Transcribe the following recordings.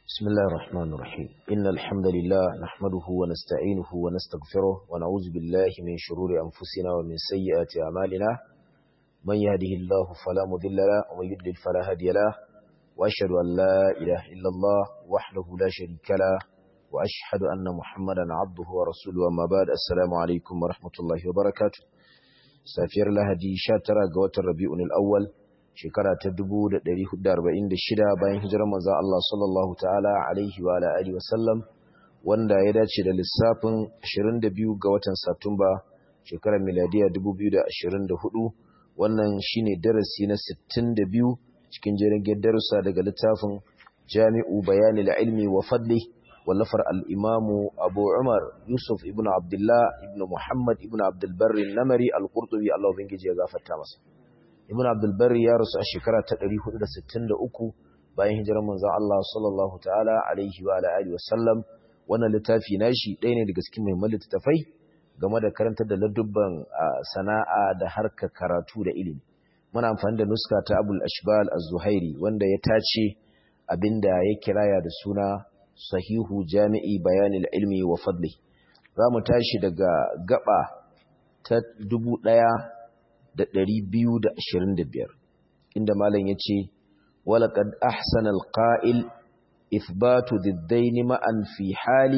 بسم الله الرحمن الرحيم إن الحمد لله نحمده ونستعينه ونستغفره ونعوذ بالله من شرور أنفسنا ومن سيئات أعمالنا من يهده الله فلا مضل له ومن يضلل فلا هادي له وأشهد أن لا إله إلا الله وحده لا شريك له وأشهد أن محمدا عبده ورسوله أما بعد السلام عليكم ورحمة الله وبركاته سافر لهدي شاترا قوة الربيع الأول shekara ta 1446 bayan hijirar manzon Allah sallallahu ta'ala alaihi wa alihi wasallam wanda ya dace da lissafin 22 ga watan Satumba shekarar miladiya 2024 wannan shine darasi na 62 cikin jerin darussa daga littafin Jami'u Bayanil Ilmi wa Fadli wallafar al-Imam Abu Umar Yusuf ibn Abdullah ibn Muhammad ibn Abdul Barr al-Namari al-Qurtubi Allah ubangiji ya gafarta masa ibn abdulbar ya rasu a shekara ta 463 bayan hijirar manzon Allah sallallahu ta'ala alaihi wa alihi wasallam wannan littafi nashi ɗaya ne daga cikin muhimman littafai game da karantar da ladubban sana'a da harka karatu da ilimi muna amfani da nuska ta Abul Ashbal Az-Zuhairi wanda ya tace abinda ya kiraya da suna Sahihu Jami'i Bayanil Ilmi wa Fadli zamu tashi daga gaba ta dubu ɗaya. da ɗari biyu da ashirin da biyar inda malam ya ce walaƙad ahsanal ƙa'il ithbatu diddaini ma'an fi hali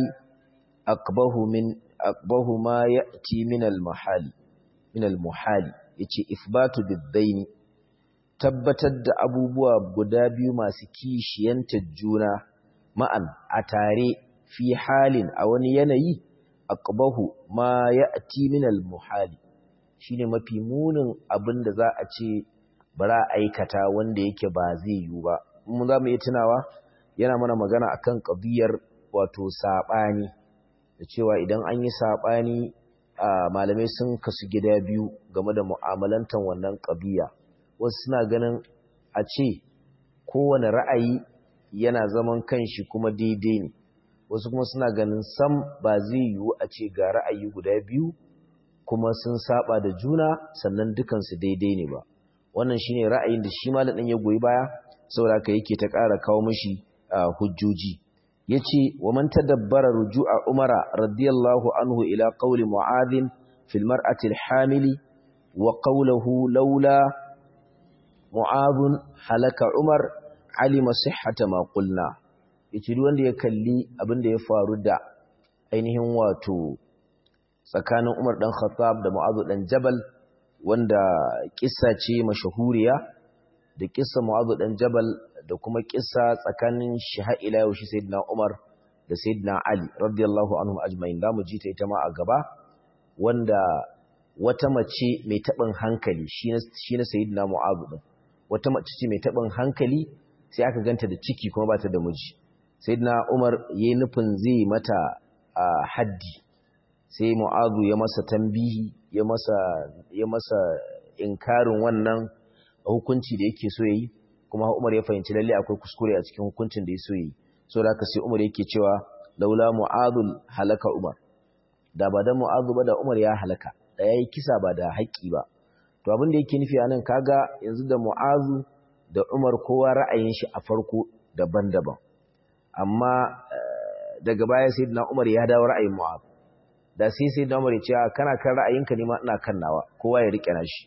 akbahu ma ya ci minal muhali ya ce ithbatu diddaini tabbatar da abubuwa guda biyu masu kishiyantar juna ma'an a tare fi halin a wani yanayi akbahu ma ya ci minal muhali shine mafi munin abin da za a ce bara aikata wanda yake ba zai yiwu ba mun za mu yi tunawa yana mana magana akan ƙabiyar wato saɓani da cewa idan an yi saɓani malamai sun kasu gida biyu game da mu'amalantar wannan ƙabiya wasu suna ganin a ce kowane ra'ayi yana zaman kanshi kuma daidai ne wasu kuma suna ganin sam ba zai yiwu a ce ga ra'ayi guda biyu kuma sun saba da juna sannan dukansu daidai ne ba wannan shine ra'ayin da shi malamin ya goyi baya saboda haka yake ta ƙara kawo mishi hujjoji yace wa man tadabbara ruju'a umara radiyallahu anhu ila qawli mu'adh fil mar'ati al-hamili wa qawluhu laula mu'adh halaka umar alima sihhata ma qulna yace duk wanda ya kalli abin da ya faru da ainihin wato tsakanin Umar ɗan Khattab da Mu'adh ɗan Jabal wanda kissa ce mashahuriya da kissa Mu'adh ɗan Jabal da kuma kissa tsakanin Shiha'ila yau shi Sayyidina Umar da Sayyidina Ali radiyallahu anhum ajma'in da mu ji ta ita ma a gaba wanda wata mace mai taɓin hankali shi na Sayyidina Mu'adh ɗin wata mace ce mai taɓin hankali sai aka ganta da ciki kuma ba ta da miji Sayyidina Umar yayi nufin zai mata haddi sai mu'azu ya masa tambihi ya masa ya masa inkarin wannan hukunci da yake so yayi kuma Umar ya fahimci lalle akwai kuskure a cikin hukuncin da ya so yayi so da haka sai Umar yake cewa laula mu'adul halaka Umar da ba da mu'azu ba da Umar ya halaka da yayi kisa ba da haƙƙi ba to abin da yake nufi anan kaga yanzu da mu'azu da Umar kowa ra'ayin shi a farko daban-daban amma daga baya sayyidina Umar ya dawo ra'ayin mu'azu da sai sai da umar ce kana kan ra'ayinka ne ma ina kan nawa kowa ya rike nashi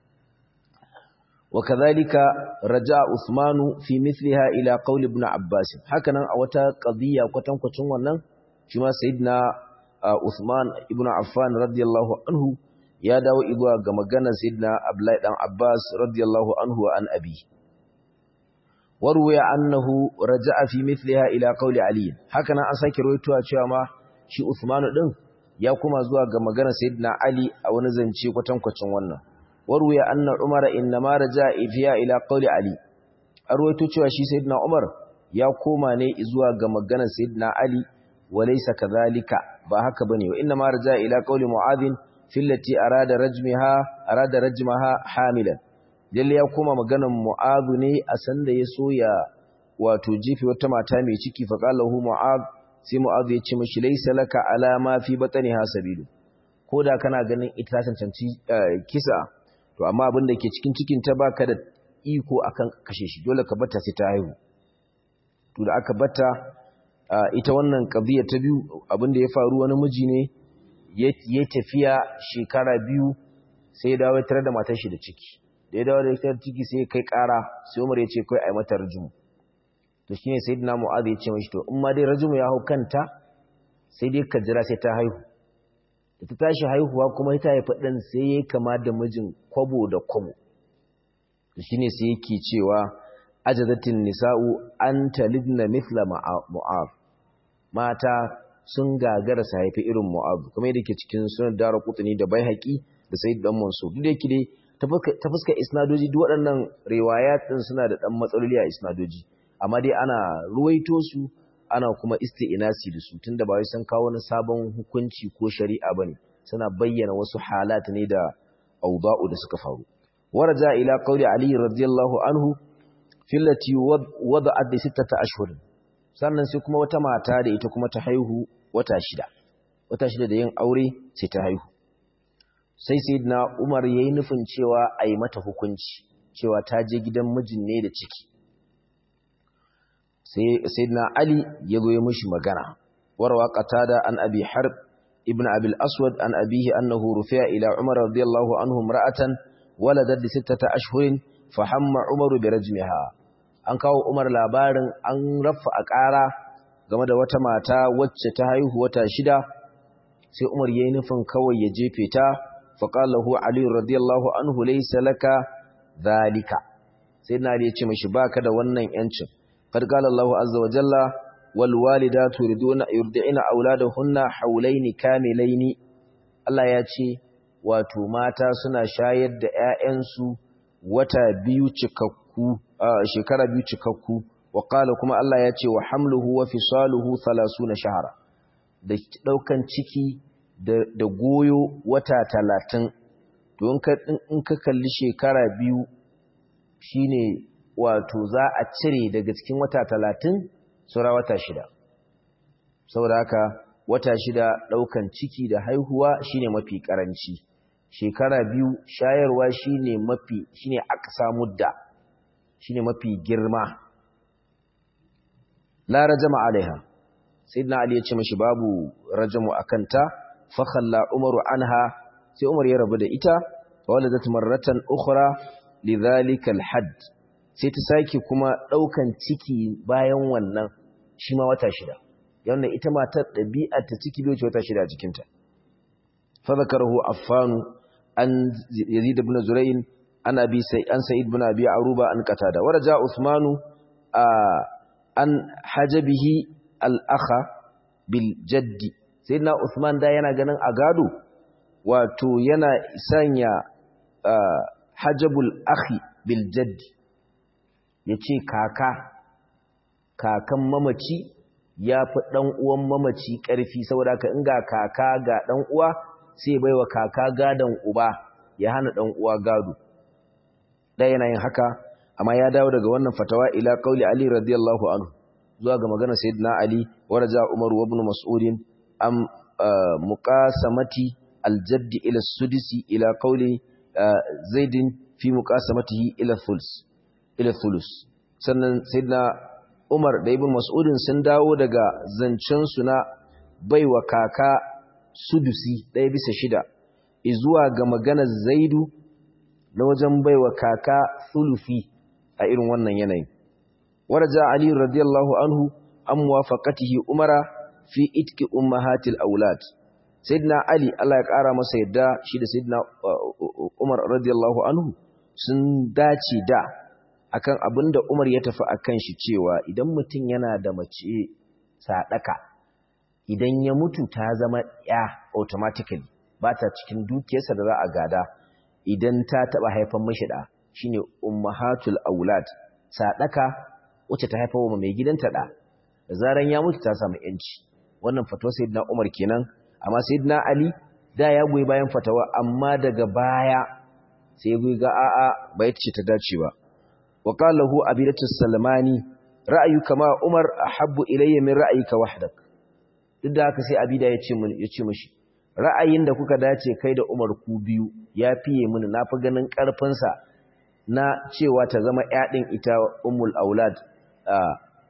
wa kadhalika raja usmanu fi mithliha ila qawl ibn abbas hakanan a wata qadiyya kwatankwacin wannan shi ma sayyidina usman ibn affan radiyallahu anhu ya dawo izuwa ga maganar sayyidina abdullahi dan abbas radiyallahu anhu an abi warwaya annahu raja'a fi mithliha ila qawl ali hakanan an sake rawaitowa cewa ma shi usmanu din ya kuma zuwa ga maganar sayyidina Ali a wani zance kwatankwacin wannan warwaya anna Umar inma raja ifiya ila qawli Ali arwaito cewa shi sayyidina Umar ya koma ne zuwa ga maganar sayyidina Ali walaysa kadhalika ba haka bane wa inma raja ila qawli Mu'adh fillati arada rajmaha arada rajmaha hamilan dalle ya koma maganar Mu'adh ne a sanda ya so ya wato jifi wata mata mai ciki fa qala hu Mu'adh sai mu'adhu ya ce mashi laysa laka alama fi batniha sabilu koda kana ganin ita cancanci kisa to amma abin da ke cikin cikin ta baka da iko akan kashe shi dole ka bata sai ta haihu to da aka bata ita wannan qadiya ta biyu abinda ya faru wani miji ne ya tafiya shekara biyu sai ya dawo tare da matar shi da ciki da ya dawo da ita ciki sai kai kara sai Umar ya ce kai ai mata rajum to shine sayyidina Mu'adh ya ce mishi to in ma dai rajum ya hau kanta sai dai ka jira sai ta haihu da ta tashi haihuwa kuma ita haifa ɗan sai ya kama da mijin kwabo da kwabo da shi ne sai yake cewa ajazatin nisa'u an talibna mithla mu'ab mata sun gagara su haifi irin mu'ab kuma yadda ke cikin sunan dara kutuni da bai haƙi da sai dan manso duk da yake dai ta fuska isnadoji duk waɗannan riwayat ɗin suna da ɗan matsaloli a isnadoji amma dai ana ruwaito su ana kuma isti'inasi da su tunda ba wai sun kawo wani sabon hukunci ko shari'a bane suna bayyana wasu halat ne da awda'u da suka faru waraja ila qawli ali radiyallahu anhu fillati wada'at bi sittata ashhur sannan sai kuma wata mata da ita kuma ta haihu wata shida wata shida da yin aure sai ta haihu sai sayyidina umar yayi nufin cewa ai mata hukunci cewa ta je gidan mijin ne da ciki sayyidina ali ya zo ya mishi magana warwa qatada an abi harb ibn abi al-aswad an abihi annahu rufi'a ila umar radiyallahu anhu imra'atan waladat li sittata ashhurin fa hamma umaru bi rajmiha an kawo umar labarin an rafa a ƙara game da wata mata wacce ta haihu wata shida sai umar yayi nufin kawai ya jefe ta fa qala hu ali radiyallahu anhu laysa laka dhalika sayyidina ali ya ce mishi baka da wannan yancin قد قال الله عز وجل والوالدات يريدون يرضعن اولادهن حولين كاملين Allah ya ce wato mata suna shayar da ƴaƴansu wata biyu cikakku shekara biyu cikakku wa qala kuma Allah ya ce wa hamluhu wa fisaluhu 30 shahara da daukan ciki da, da goyo wata 30 to in ka in ka kalli shekara biyu shine wato za a cire daga cikin wata talatin saura wata shida saboda haka wata shida ɗaukan ciki da haihuwa shine mafi ƙaranci shekara biyu shayarwa shine mafi shine aksa mudda shine mafi girma la rajama alaiha sayyidina ali ya ce mishi babu rajamu akanta fa khalla umaru anha sai umar ya rabu da ita waladat marratan ukhra lidhalika alhadd sai ta sake kuma ɗaukan ciki bayan wannan shi ma wata shida yawon ita matar ɗabi'ar ta ciki bai wata shida a jikinta fadakarahu affanu an yazid ibn zurayn an abi sai an sa'id ibn abi aruba an qatada waraja usmanu an hajabihi al-akha bil jaddi sayyidina usman da yana ganin a gado wato yana sanya hajabul akhi bil jaddi ya ce kaka kakan mamaci ya fi ɗan uwan mamaci ƙarfi saboda ka inga kaka ga ɗan uwa sai bai wa kaka gadon uba ya hana ɗan uwa gado ɗaya yana yin haka amma ya dawo daga wannan fatawa ila ƙauli ali radiyallahu anhu zuwa ga magana sayyidina ali wa raja umar wa ibn mas'ud am muqasamati aljaddi ila sudisi ila ƙauli zaidin fi muqasamatihi ila thuls ila thulus sannan sayyidina Umar da Ibn Mas'udin sun dawo daga zancen su na baiwa kaka sudusi ɗaya bisa shida zuwa ga maganar Zaidu na wajen baiwa kaka thulufi a irin wannan yanayin waraja Ali radiyallahu anhu an muwafaqatihi Umara fi itki ummahatil aulad sayyidina Ali Allah ya kara masa yadda shi da sayyidina Umar radiyallahu anhu sun dace da akan abin da Umar ya tafi akan shi cewa idan mutum yana da mace sadaka idan ya mutu ta zama ya automatically ba ta cikin dukiyarsa da za a gada idan ta taba haifan mashi da shine ummahatul aulad sadaka wacce ta haifa wa mai gidanta da da zaran ya mutu ta samu yanci wannan fatawa sayyidina Umar kenan amma sayyidina Ali da ya goyi bayan fatawa amma daga baya sai ya ga a'a bai ce ta dace ba وقال له أبيلة السلماني رأيك ما عمر أحب إلي من رأيك وحدك duk da haka sai abida ya ce ya ce mishi ra'ayin da kuka dace kai da Umar ku biyu ya fiye mini na fi ganin karfin sa na cewa ta zama ƴaɗin ita ummul aulad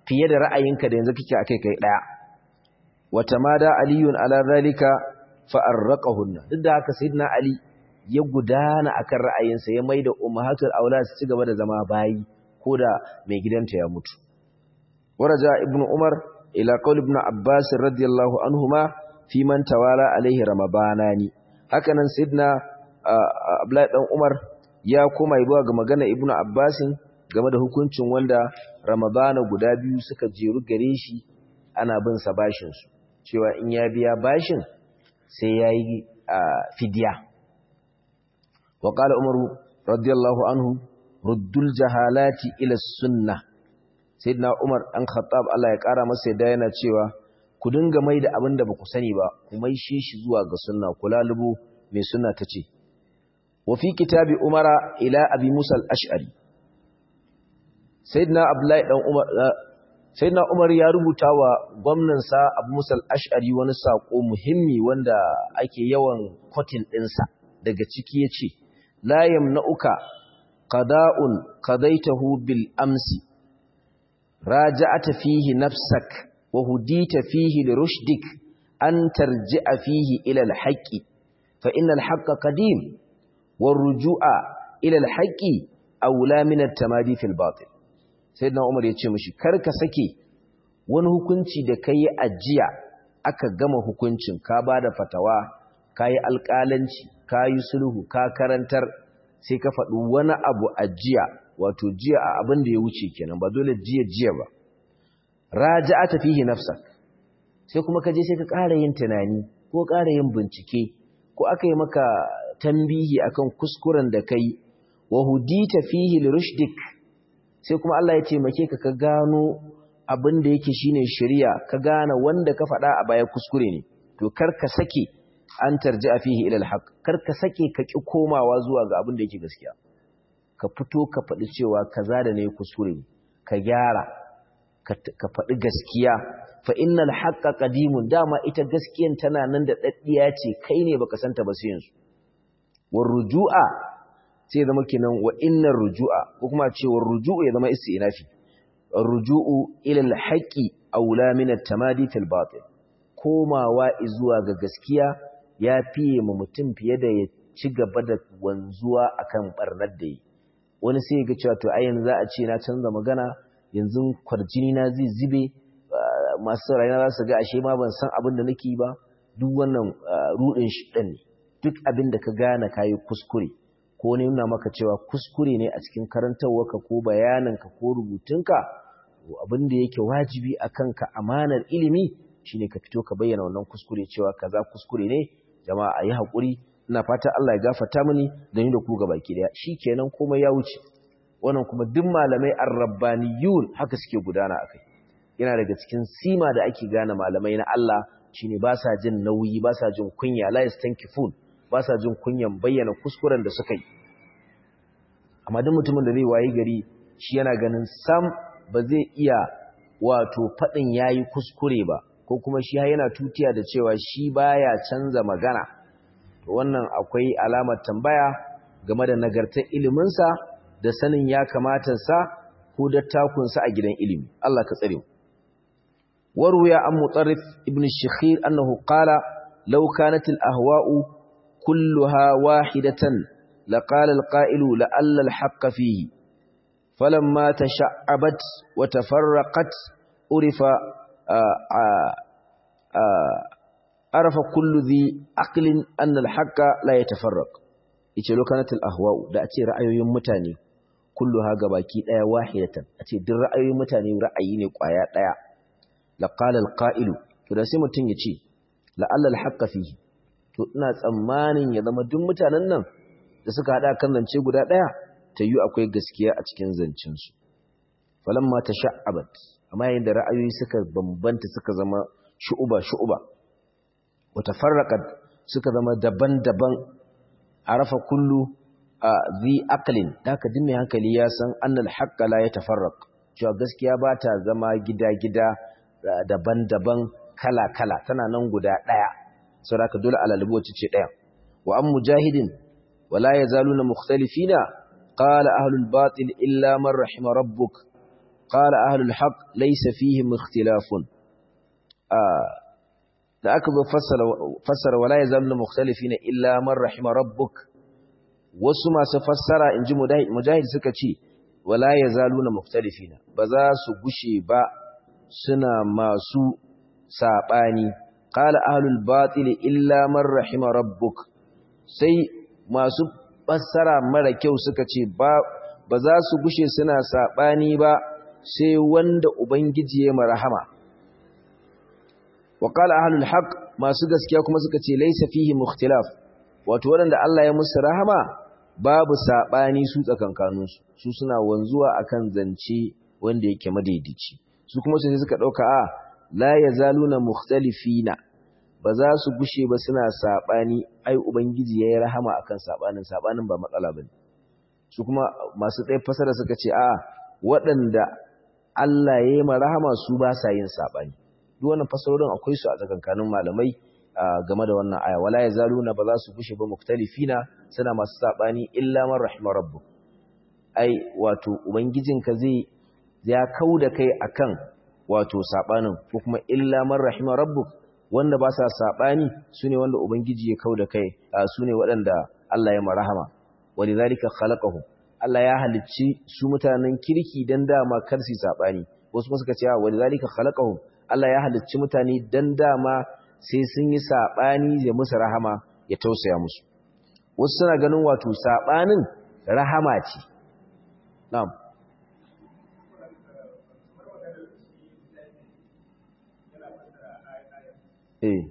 fiye da ra'ayinka da yanzu kike akai kai daya wata mada aliyun ala zalika fa arraqahunna duk da haka sayyidina ali ya gudana akan ra'ayinsa ya maida ummahatul aulad su cigaba da zama bayi koda mai gidanta ya mutu waraja ibnu umar ila qaul ibn abbas radiyallahu anhuma fi man tawala alaihi ramadanani hakanan sayyidina abdullahi dan umar ya koma zuwa ga magana ibnu abbasin game da hukuncin wanda ramadana guda biyu suka jeru gare shi ana bin sa bashin su cewa in ya biya bashin sai yayi fidiya wa qala umaru radiyallahu anhu ruddul jahalati ila sunnah sayyidina umar an khattab Allah ya kara masa yadda yana cewa ku dinga mai da abin da baku sani ba ku mai shi shi zuwa ga sunna ku lalubo mai sunna tace wa fi kitabi umara ila abi musa al-ash'ari sayyidina abdullahi dan umar sayyidina umar ya rubuta wa gwamnansa abu musa al-ash'ari wani sako muhimmi wanda ake yawan kotin dinsa daga ciki yace la yamna'uka qada'un qadaitahu bil amsi raja'ata fihi nafsak wa hudita fihi lirushdik an tarji'a fihi ila al-haqqi fa inna al-haqqa qadim war-ruju'a ila al-haqqi awla min at-tamadi fil batil sayyidina umar yace mishi karka sake wani hukunci da kai ajiya aka gama hukuncin ka bada fatawa kai alƙalanci kai sulhu ka karantar sai ka faɗi wani abu ajiya wato jiya a abin da ya wuce kenan ba dole jiya jiya ba raja'ata fihi nafsak sai kuma ka je sai ka ƙara yin tunani ko ƙara yin bincike ko aka yi maka tambihi akan kuskuren da kai wa hudita fihi lirushdik sai kuma Allah ya taimake ka ka gano abin da yake shine shari'a ka gane wanda ka faɗa a baya kuskure ne to kar ka sake an tarji'a fihi ila alhaq kar ka sake ka ki komawa zuwa ga abin da yake gaskiya ka fito ka faɗi cewa kaza da ne kuskure ka gyara ka faɗi gaskiya fa innal haqqa qadimun dama ita gaskiyan tana nan da daddiya ce kai ne baka santa ba sai yanzu war rujua sai zama kenan wa innar rujua ko kuma ce war rujuu ya zama istinafi rujuu ila al haqqi aula min at tamadi fil batil komawa zuwa ga gaskiya ya fiye mu mutum fiye da ya ci gaba da wanzuwa akan barnar da yi wani sai ga cewa to ai yanzu za a ce na canza magana yanzu kwarjini na zai zube masu rayuwa za su ga ashe ma ban san abin da nake ba duk wannan rudin shi ne duk abin da ka gane kayi kuskure ko ne nuna maka cewa kuskure ne a cikin karantarwarka ko bayananka ko rubutunka abin da yake wajibi a kanka amanar ilimi shine ka fito ka bayyana wannan kuskure cewa kaza kuskure ne jama'a a yi haƙuri ina fata Allah ya gafarta mini da ni da ku gabaki daya shikenan komai ya wuce wannan kuma duk malamai ar-rabbaniyun haka suke gudana akai yana daga cikin sima da ake gane malamai na Allah shine ba sa jin nauyi ba sa jin kunya la yastankifun ba sa jin kunyan bayyana kuskuren da suka yi amma duk mutumin da zai wayi gari shi yana ganin sam ba zai iya wato fadin yayi kuskure ba ko kuma shi yana tutiya da cewa shi baya canza magana to wannan akwai alamar tambaya game da nagartar iliminsa da sanin ya kamata sa ko dattakunsa a gidan ilimi Allah ka tsare mu waruya an mutarrif ibn shikhir annahu qala law kanat al ahwa'u kulluha wahidatan laqala al qa'ilu la'alla al haqq fihi falamma tasha'abat wa tafarraqat urifa arafa kullu dhi aqlin anna al haqq la yatafarraq yace lokanatul ahwa'u da a ce ra'ayoyin mutane kulluha gabaki daya wahidatan a ce duk ra'ayoyin mutane ra'ayi ne kwaya daya la qala al qa'ilu to da sai mutun ya ce la alla al haqqa fihi to ina tsammanin ya zama duk mutanen nan da suka hada kan zance guda daya yi akwai gaskiya a cikin zancen su falamma tasha'abat amma yayin da ra'ayoyi suka bambanta suka zama shu'uba shu'uba wa tafarraqat suka zama daban-daban arafa kullu zi aqlin haka din mai hankali ya san annal haqqa la yatafarraq cewa gaskiya ba ta zama gida-gida daban-daban kala-kala tana nan guda daya saboda dole alalibu wacce ce daya wa an mujahidin wala yazaluna mukhtalifina qala ahlul batil illa man rahima rabbuk qala ahlul haqq laysa fihim ikhtilafun da aka zo fassara fassara wala yazallu mukhtalifina illa man rahima rabbuk wasu masu fassara inji mujahid suka ce wala yazaluna mukhtalifina ba za su gushe ba suna masu sabani qala ahlul batil illa man rahima rabbuk sai masu fassara mara kyau suka ce ba ba za su gushe suna sabani ba sai wanda ubangiji ya marhama wa qala ahlul haqq masu gaskiya kuma suka ce laysa fihi mukhtilaf wato wanda Allah ya musu rahama babu sabani su tsakankaninsu su suna wanzuwa akan zance wanda yake madaidaici su kuma sai suka dauka a la yazaluna mukhtalifina ba za su gushe ba suna sabani ai ubangiji yayi rahama akan sabanin sabanin ba matsala bane su kuma masu tsaye fasara suka ce a waɗanda Allah yayi ma rahama su ba sa yin sabani duk wannan fasarorin akwai su a tsakankanin malamai game da wannan aya wala yazaluna ba za su gushe ba mukhtalifina suna masu sabani illa man rahima rabbuk ai wato ubangijinka zai ya kauda kai akan wato sabanin ko kuma illa man rahima rabbuk wanda ba sa sabani sune wanda ubangiji ya kauda kai sune waɗanda Allah ya marhama walidhalika khalaqahum Allah ya halicci su mutanen kirki dan dama kar su sabani wasu kuma suka ce walidhalika khalaqahum Allah ya halicci mutane dan dama sai sun yi sabani ya musu rahama ya tausaya musu wasu suna ganin wato sabanin rahama ce na'am eh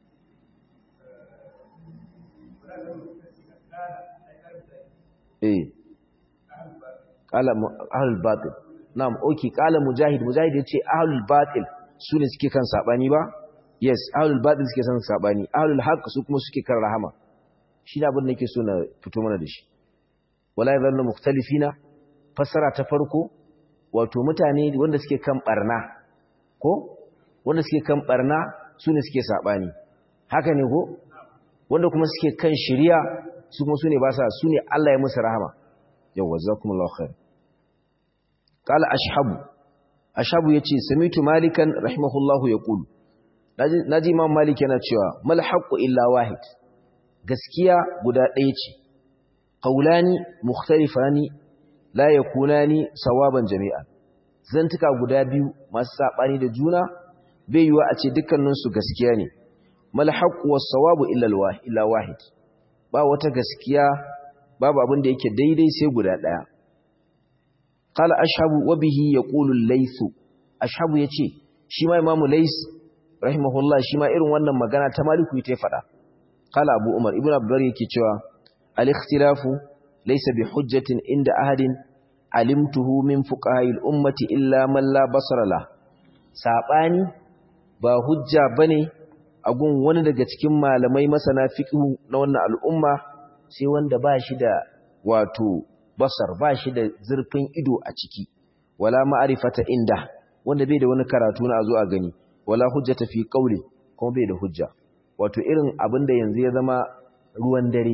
eh qala ahlul batil na'am okay qala mujahid mujahid yace ahlul batil sune suke kan sabani ba yes ahlul batil suke san sabani ahlul haqq su kuma suke kan rahama shi da abin da nake so na fito mana da shi wala yadhallu mukhtalifina fasara ta farko wato mutane wanda suke kan barna ko wanda suke kan barna sune suke sabani haka ne ko wanda kuma suke kan shari'a su kuma sune ba sa sune Allah ya musu rahama yawa jazakumullahu khair qala ashhabu ashabu yace samitu malikan rahimahullahu yaqulu naji imam malik yana cewa mal haqqu illa wahid gaskiya guda ɗaya ce qaulani mukhtalifani la yakunani sawaban jami'an zantuka guda biyu masu sabani da juna bai yiwa a ce dukkanin su gaskiya ne mal haqqu was sawabu illa illa wahid ba wata gaskiya babu abin da yake daidai sai guda ɗaya قال أشهب وبه يقول الليث أشهب يتي شما إمام ليث رحمه الله شما إرن وانا مغانا تمالك يتفدا قال أبو عمر ابن عبدالله يكي الاختلاف ليس بحجة عند أحد علمته من فقهاء الأمة إلا من لا بصر له saɓani ba hujja bane a gun wani daga cikin malamai masana fiqh na wannan al'umma sai wanda ba shi da wato basar ba shi da zurfin ido a ciki wala ma'arifata inda wanda bai da wani karatu na zo a gani wala hujjata fi qawli kuma bai da hujja wato irin abin da yanzu ya zama ruwan dare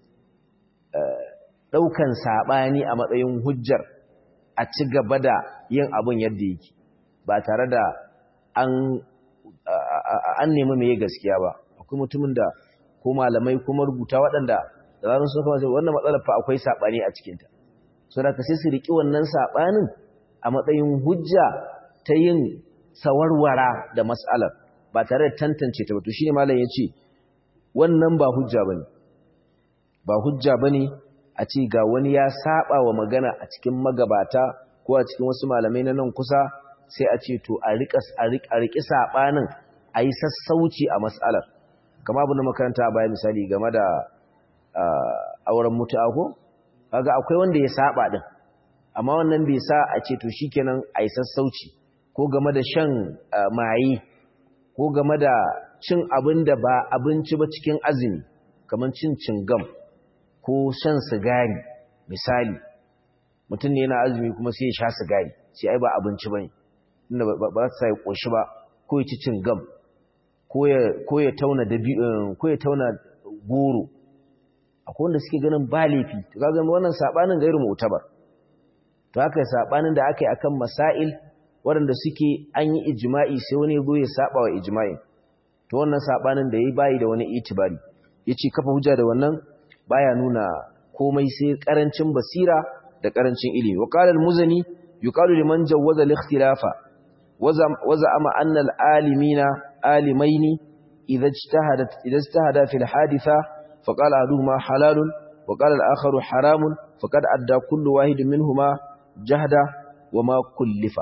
daukan sabani a matsayin hujjar a ci gaba da yin abin yadda yake ba tare da an an nemi meye gaskiya ba akwai mutumin da ko malamai kuma rubuta waɗanda da zaran sun kama wannan matsalar fa akwai sabani a cikinta so da sai su riki wannan sabanin a matsayin hujja ta yin sawarwara da mas'alar ba tare da tantance ta ba to shine malam yace wannan ba hujja bane ba hujja bane a ce ga wani ya saba wa magana a cikin magabata ko a cikin wasu malamai na nan kusa sai a ce to a rika a riki sabanin ayi sassauci a mas'alar kamar abin da makaranta a baya misali game da auren mutu'a ko kaga akwai wanda ya saba din amma wannan bai sa a ce to shikenan ai sassauci ko game da shan maye ko game da cin abin da ba abinci ba cikin azumi kamar cin cingam ko shan sigari misali mutum ne yana azumi kuma sai ya sha sigari sai ai ba abinci bane inda ba za ta sai koshi ba ko ya ci cingam ko ya ko ya tauna dabi ko ya tauna goro akwai wanda suke ganin ba laifi to kaga wannan sabanin gairu mu'tabar to to haka sabanin da aka yi akan masail waɗanda suke an yi ijma'i sai wani zo ya saba wa ijma'i to wannan sabanin da yayi bayi da wani itibari yace kafa hujja da wannan baya nuna komai sai karancin basira da karancin ilimi wa qala al-muzani yuqalu liman jawwaza al-ikhtilafa waza ama anna al-alimina alimaini idha ijtahadat idha ijtahada fi al-haditha faqala ahaduhuma halalun wa qala al-akharu haramun faqad adda kullu wahidin minhuma jahda wa ma kullifa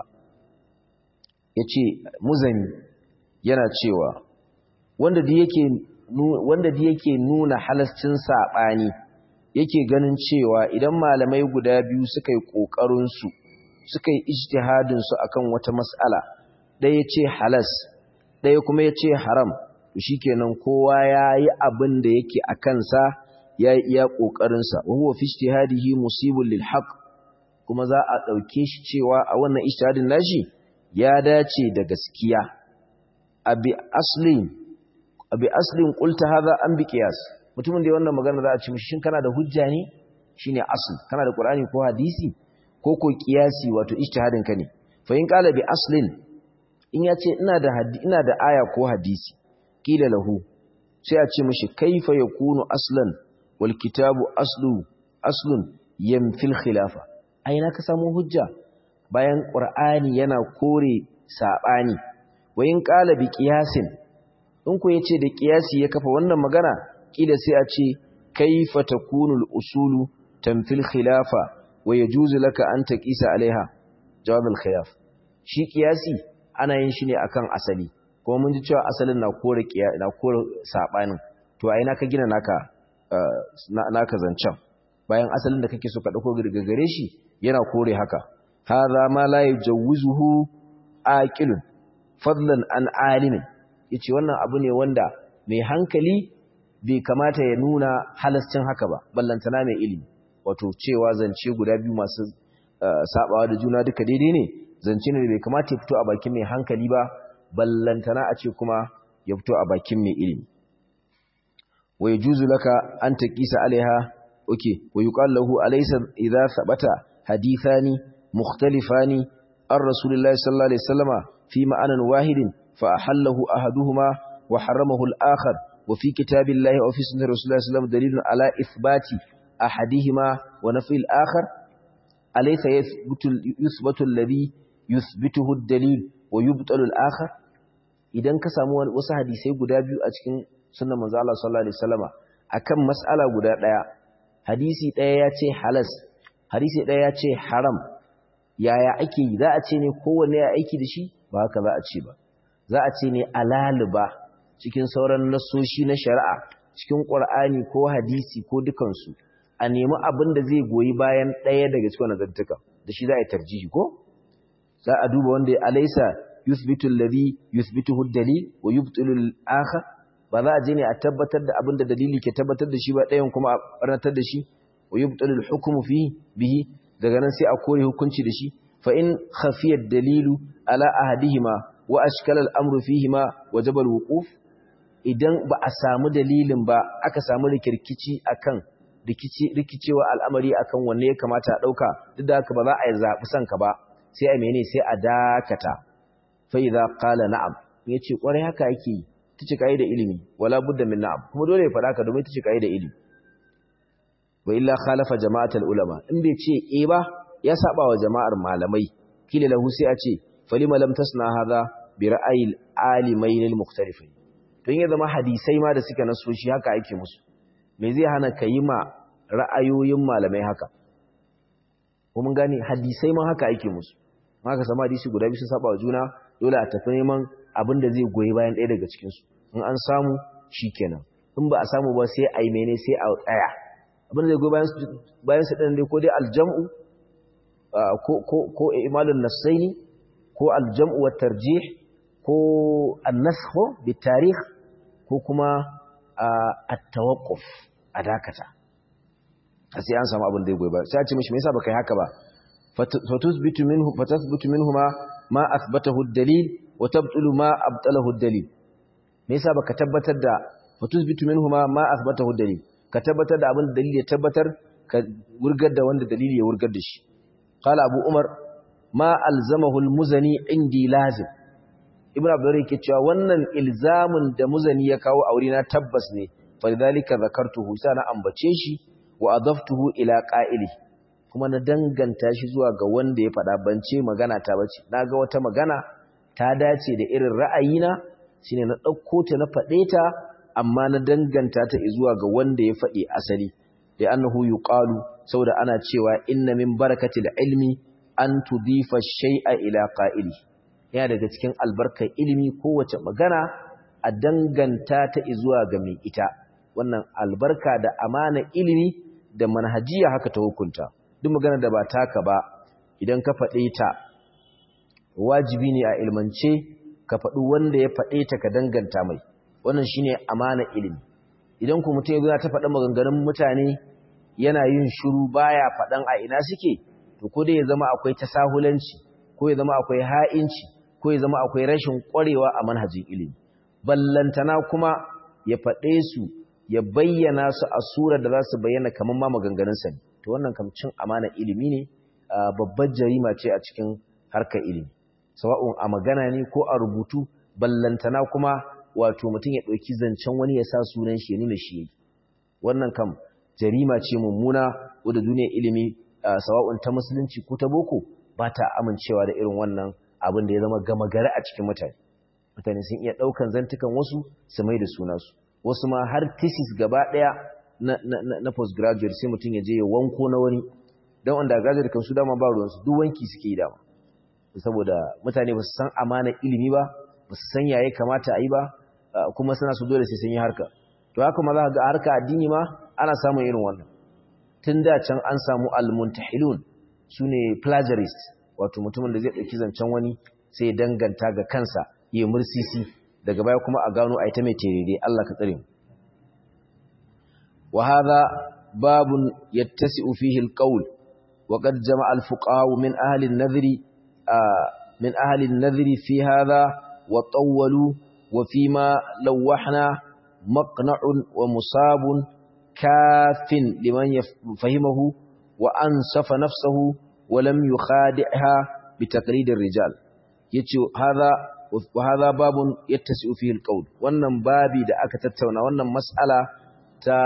yace muzani yana cewa wanda da yake wanda da yake nuna halascin sabani yake ganin cewa idan malamai guda biyu suka yi kokarin su suka yi ijtihadin su akan wata mas'ala ɗaya ce halas ɗaya kuma yace haram to shikenan kowa yayi abin da yake a kansa yayi iya kokarin sa wa huwa fi ijtihadihi musibul lil haqq kuma za a dauke shi cewa a wannan ijtihadin nashi ya dace da gaskiya abi aslin abi aslin qulta hadha an bi qiyas mutumin da wannan magana za a ci mishi shin kana da hujja ne shine asl kana da qur'ani ko hadisi ko ko qiyasi wato ijtihadin ka ne fa in qala bi aslin in yace ina da ina da aya ko hadisi kila lahu sai a ce mishi kaifa yakunu aslan wal kitabu aslu aslun yamfil khilafa aina ka samu hujja bayan qur'ani yana kore sabani wayin qala bi qiyasin in ku yace da qiyasi ya kafa wannan magana kila sai a ce kaifa takunul usulu tamfil khilafa wa yajuzu laka an taqisa alaiha jawab al khilaf shi qiyasi ana yin shi ne akan asali kuma mun ji cewa asalin na kore na kore sabanin to a ina ka gina naka naka zancan bayan asalin da kake so ka dauko gare shi yana kore haka hadha ma la yajawuzuhu aqilun fadlan an alimin yace wannan abu ne wanda mai hankali bai kamata ya nuna halascin haka ba ballantana mai ilimi wato cewa zance guda biyu masu sabawa da juna duka daidai ne zance ne bai kamata ya fito a bakin mai hankali ba ballantana a ce kuma ya fito a bakin mai ilimi wa yajuzu laka an taqisa alaiha okay wa yuqal lahu alaysa idha sabata hadithani mukhtalifani an rasulillahi sallallahu alaihi wasallama fi ma'anan wahidin fa ahallahu ahaduhuma wa haramahu al-akhar wa fi kitabillahi wa fi sunnati rasulillahi sallallahu alaihi wasallam dalilun ala ithbati ahadihima wa nafi al-akhar alaysa yathbutu yuthbatu alladhi yuthbituhu ad-dalil wa yubtalu al-akhar idan ka samu wasu hadisai guda biyu a cikin sunnar manzo Allah sallallahu alaihi wasallama akan mas'ala guda daya hadisi daya ya ce halas hadisi daya ya ce haram yaya ake yi za a ce ne kowanne ya aiki da shi ba haka za a ce ba za a ce ne alaliba cikin sauran nasoshi na shari'a cikin qur'ani ko hadisi ko dukansu a nemi abin da zai goyi bayan ɗaya daga cikin nazartuka da shi za a yi tarjihi ko za a duba wanda ya alaisa yuthbitu alladhi yuthbituhu ad-dalil wa yubtilu al-akhar ba za a je ne a tabbatar da abin da dalili ke tabbatar da shi ba ɗayan kuma a barnatar da shi wa yubtilu al-hukmu fihi bihi daga nan sai a kore hukunci da shi fa in khafiya ad-dalilu ala ahadihima wa ashkala al-amru fihima wajaba al-wuquf idan ba a samu dalilin ba aka samu rikirkici akan rikici rikicewa al'amari akan wanne ya kamata a dauka duk da haka ba za a zabi sanka ba sai a mene sai a dakata fa idza qala na'am yace kwarai haka yake tace kai da ilimi wala budda min na'am kuma dole ya fada ka domin tace kai da ilimi wa illa khalafa jama'atul ulama in bai ce eh ba ya saba wa jama'ar malamai kila lahu sai a ce falima lam tasna hadha bi ra'ayil alimain al mukhtalifin to in ya zama hadisai ma da suka naso shi haka ake musu me zai hana ka yi ma ra'ayoyin malamai haka ko mun gane hadisai ma haka ake musu haka sama hadisi guda biyu sun saba wa juna dole a tafi neman abin da zai goyi bayan ɗaya daga cikin su in an samu shikenan in ba a samu ba sai a yi mene sai a tsaya abin da zai goyi bayan su bayan su ɗin dai ko dai aljam'u ko ko ko imalun nasaini ko aljam'u wa tarjih ko an-nasxu bi tarikh ko kuma at-tawaqquf a dakata sai an samu abin da ya goyi ba sai a ce mishi me yasa baka yi haka ba fatusbitu minhu fatathbutu minhuma ma athbatahu ad-dalil wa tabtulu ma abtalahu ad-dalil me yasa baka tabbatar da fatusbitu minhuma ma athbatahu ad-dalil ka tabbatar da abin da dalili ya tabbatar ka wurgar da wanda dalili ya wurgar da shi qala abu umar ma alzamahu almuzani indi lazim ibn abdur yake cewa wannan ilzamin da muzani ya kawo aure na tabbas ne falidhalika zakartuhu sana ambace shi wa adaftuhu ila qa'ili kuma na danganta shi zuwa ga wanda ya faɗa ban ce magana ta bace naga wata magana ta dace da irin ra'ayina shine na ɗauko ta na faɗe ta amma na danganta ta zuwa ga wanda ya faɗi asali da annahu yuqalu saboda ana cewa inna min barakatil ilmi an tudifa shay'a ila qa'ili yana daga cikin albarkar ilimi kowace magana a danganta ta zuwa ga mai ita wannan albarka da amana ilimi da manhajiya haka ta hukunta duk magana da ba taka ba idan ka faɗe ta wajibi ne a ilmance ka faɗi wanda ya faɗe ta ka danganta mai wannan shine amana ilimi idan ku mutum yana ta faɗa maganganun mutane yana yin shiru baya faɗan a ina suke to ko dai ya zama akwai tasahulanci ko ya zama akwai ha'inci ko ya zama akwai rashin ƙwarewa a manhajin ilimi ballantana kuma ya faɗe su ya bayyana su a surar da za su bayyana kamar ma maganganunsa ne to wannan kam cin amana ilimi ne babbar jarima ce a cikin harkar ilimi sawa'un a magana ne ko a rubutu ballantana kuma wato mutum ya ɗauki zancen wani ya sa sunan shi ya nuna shi yayi wannan kam jarima ce mummuna wadda duniyar ilimi sawa'un ta musulunci ko ta boko ba ta amincewa da irin wannan abin da ya zama gama gari a cikin mutane mutane sun iya ɗaukan zantukan wasu su mai da sunansu wasu ma har thesis gaba ɗaya na, na, na, na postgraduate sai mutum ya je ya wanko na wani don undergraduate kan su dama ba ruwansu duk wanki suke yi dama saboda mutane ba su san amana ilimi ba ba su san yayi kamata a yi ba kuma suna su dole sai sun yi harka to haka ma za ga harka addini ma ana samun irin wannan tun da can an samu almuntahilun su ne plagiarist wato mutumin da zai ɗauki zancen wani sai danganta ga kansa ya mursisi daga baya kuma a gano a ita mai terere Allah ka tsare mu wa hadha babun yattasi'u fihi alqawl wa qad jama'a alfuqaha min ahli an-nadhri min ahli an-nadhri fi hadha wa tawwalu wa fima lawahna maqna'un wa musabun kafin liman fahimahu wa ansafa nafsahu wa lam yukhadi'ha bi taqlid ar-rijal yace hadha wa hadha babun yattasi'u fihi al-qawl wannan babi da aka tattauna wannan mas'ala ta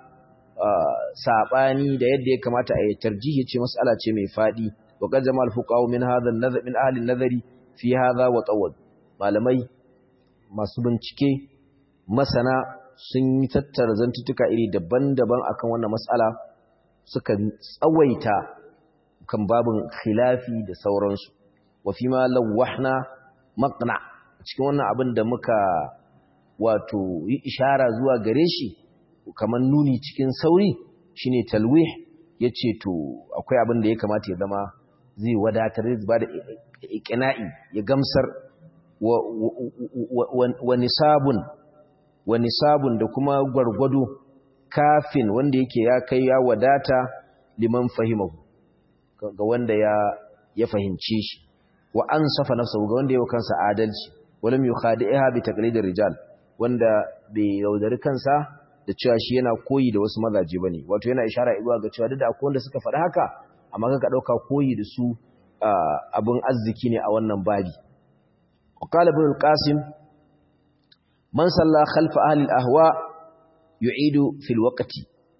sabani da yadda ya kamata a yi tarjihi yace mas'ala ce mai fadi wa qad jamal fuqaha min hadha an-nazar min ahli an-nazari fi hadha wa tawad malamai masu bincike masana sun yi tattara zantuttuka iri daban-daban akan wannan mas'ala suka tsawaita kan babin khilafi da sauransu wa fi ma lawahna maqna cikin wannan abin da muka wato yi ishara zuwa gare shi kamar nuni cikin sauri shine talwih yace to akwai abin da ya kamata ya zama zai wadatar zai ba da iqna'i ya gamsar wa, wa nisabun wa nisabun da kuma gwargwado kafin wanda yake ya kai ya wadata liman fahimahu ga wanda ya ya fahimce shi wa ansafa nafsahu ga wanda ya kansa adalci walam yukhadi'ha bi taqlidir rijal wanda bai yaudari kansa da cewa shi yana koyi da wasu mazaje bane wato yana ishara zuwa ga cewa da akwai wanda suka faɗi haka amma kaga dauka koyi da su abun arziki ne a wannan babi qala ibn al-qasim man salla khalfa ahli al-ahwa yu'idu fil waqti